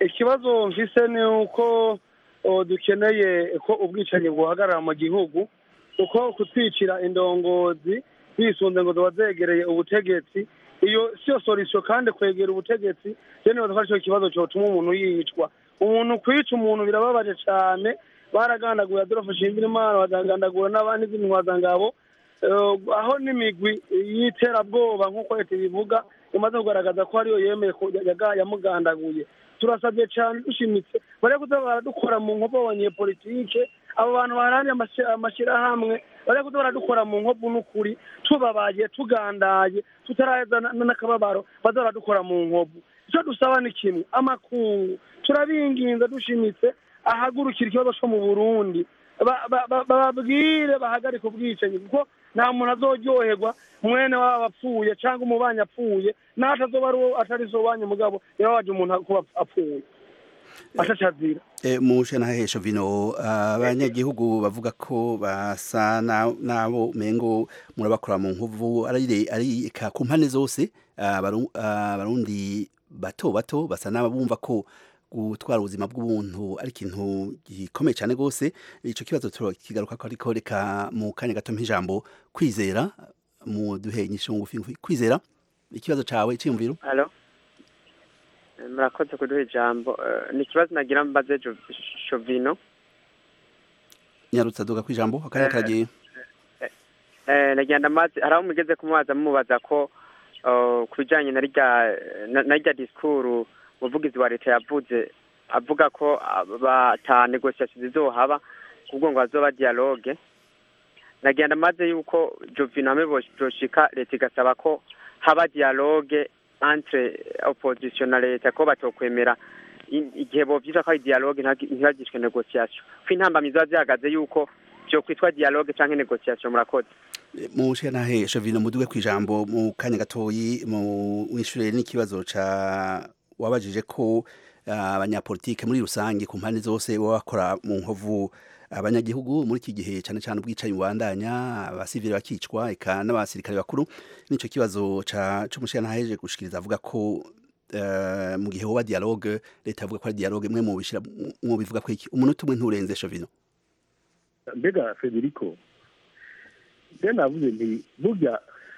ikibazo mfise ni uko o, dukeneye ko ubwicanyi buhagarara mu gihugu kuko kutwicira indongozi bisunze ngo ziba zegereye ubutegetsi iyo siyo sorisho kandi kwegera ubutegetsi rero nibaza ko aricyo kibazo cyotuma umuntu yicwa umuntu kwica umuntu birababaje cyane baragandaguye adolphe shimirimana bagandagura n'abandi b'intwazangabo Eh, aho n'imigwi y'iterabwoba nk'uko leta ibivuga imaze kugaragaza ko ariyo yemeye ko yaga- yamugandaguye turasabye cyane dushimitse bari kuza baradukora mu nkovu abanyepolitike abo bantu baharaniye amashy- amashyirahamwe bari kuza baradukora mu nkovu n'ukuri tubabaye tugandaye tutaraheza na- n'akababaro baza baradukora mu nkovu icyo dusaba ni kimwe amakungu turabinginze dushimitse ahagurukira ikibazo cyo mu burundi ba- ba- ba- bababwire bahagarike ubwicanyi kuko nta muntu azoryoherwa mwene waba apfuye cyangwa umubanyi apfuye n'aho atazoba ari uwo atari so wanyu mugabo yababaje umuntu kuba apfuye ashacazira E, mushe na hesho vino abanyagihugu bavuga ko basa na- nabo mengo murabakora mu nkuvu ari ari ka ku mpande zose abaru- abarundi bato bato basa n'abumva ko gutwara ubuzima bw'ubuntu ari ikintu gikomeye cyane rwose ico kibazo turakigaruka ko ariko reka mu kanya gato mp'ijambo kwizera mu duhe inyishu ngufi ngufi kwizera ikibazo cawe cyiyumviro halo Eh, murakoze kuduha ijambo Eh, ni ikibazo nagira mbaze Jo- shovino nyarutsa duga kwijambo akanya Eh, karagiye Eh, nagira ndamaze hari aho mugeze kumubaza mubaza ko eh, ku bijyanye na rya na na rya disikuru umuvugizi wa leta yavuze avuga ko bata negosiyasiyo zizohaba kubwo ngo hazoba dialogue nagira ndamaze yuko jovino hamwe boshika leta igasaba ko haba dialogue entre opposition na leta ko batokwemera i- igihe bovyita ko ari dialogue ntagi- ntibagishwe negosiyasiyo ko intambamyi ziba zihagaze yuko vyo kwitwa dialogue canke negosiyasiyo murakoze mushe na hesho vino muduge kwijambo mu kanya gatoyi mu wishure n'ikibazo ca wabajije ko ah, abanyapolitike muri rusange ku mpande zose baba bakora mu nkovu abanyagihugu muri iki gihe cyane cyane ubwicanyi bubandanya abasivili bakicwa eka n'abasirikare bakuru nico kibazo ca c'umushana haheje gushikiriza avuga ko eh, mu gihe hoba dialogue leta avuga ko ari dialogue mwe mu bishira mu bivuga ko iki umunota umwe nturenze shovino mbega federico je navuze nti burya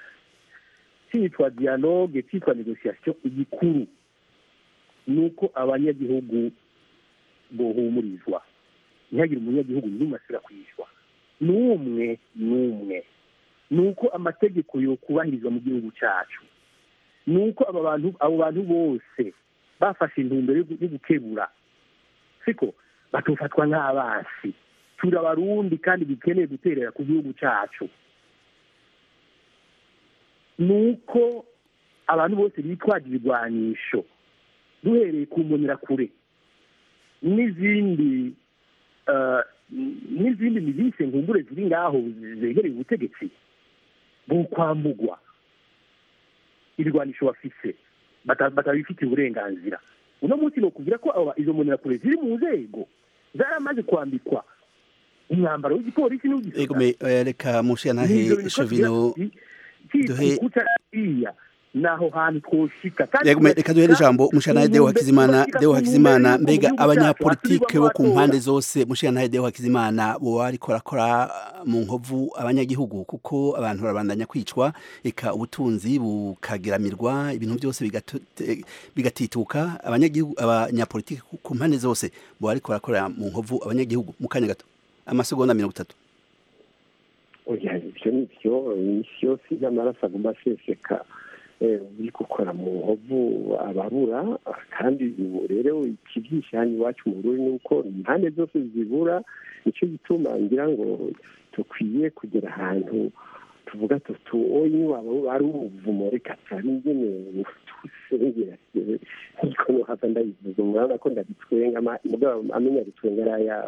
cyitwa dialogue cyitwa negociation igikuru ni uko abanyagihugu bohumurizwa ntihagire umunyagihugu n'umwe asubira kwishwa n'umwe n'umwe ni uko amategeko yokubahirizwa mu gihugu cyacu ni uko aba bantu abo bantu bose bafashe intumbero yo gu- yo gukebura siko batofatwa nk'abasi turi abarundi kandi dukeneye guterera ku gihugu cyacu ni uko abantu bose bitwaje ibigwanisho duhereye ku mbonerakure n'izindi eh, n'izindi mirise nkumbure ziri ngaho zegereye ubutegetsi bukwambugwa ibigwanisho bafise bata- batabifitiye uburenganzira uno munsi ni ukubwira ko aba- izo mbonerakure ziri mu nzego zaramaze kwambikwa umwambaro w'igipolisi n'uw'igisirikare ego me eh, reka mushe na he shovino duhe kutariya naho hantu twoshika Yego me reka duhere ijambo mushana Deo Hakizimana Deo Hakizimana mbega abanyapolitike bo ku mpande zose mushana Deo Hakizimana bo ariko rakora mu nkovu abanyagihugu kuko abantu barabandanya kwicwa eka ubutunzi bukagiramirwa ibintu byose bigato- te- bigatituka abanyagihugu abanyapolitike ku- ku mpande zose bo ariko rakora mu nkovu abanyagihugu mu kanya gato amasegonda mirongo itatu oya ibyo ni byo iminsi yose y'amaraso agomba aseseka eh, uri gukora mu nkovu ababura kandi ubu rero ikibyishe hano iwacu mu Burundi ni uko impande zose zibura nicyo gituma ngira ngo dukwiye kugera ahantu tuvuga tutu oyi waba ari ubuvumo reka turabe ingene tusengera niko nohava ndabivuga umurabona ko ndabitwenga ama- mugabo amenya bitwenga ari ayawe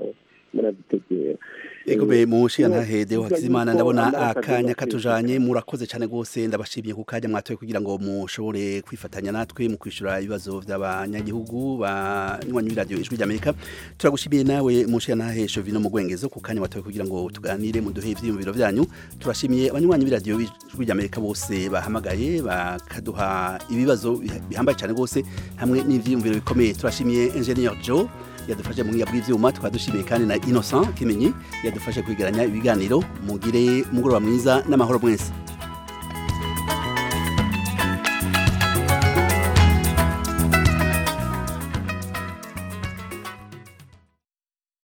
murabitegera Ego be mushiya ntahede Eh, Hakizimana yuko ndabona ambassadeur akanya wa katujanye murakoze cyane gose ndabashimiye ku kanya mwatoye kugira ngo mushobore kwifatanya natwe mu kwishura ibibazo by'abanyagihugu banywanyi b'iradiyo ijwi ry'Amerika turagushimiye nawe mushiya ntahe Shovino mu gwengezo ku kanya watoye kugira ngo tuganire mu duhe ivyiyumviro byanyu turashimiye abanywanyi b'iradiyo ijwi ry'Amerika bose bahamagaye bakaduha ibibazo bihambaye cyane gose hamwe n'ivyiyumviro bikomeye turashimiye Engineer Joe yadufashe mu bw'ibyuma bw'ivyuma tukaba dushimiye kandi na Innocent Kimenyi yadufashe kwegeranya ibiganiro mugire umugoroba mwiza n'amahoro mwese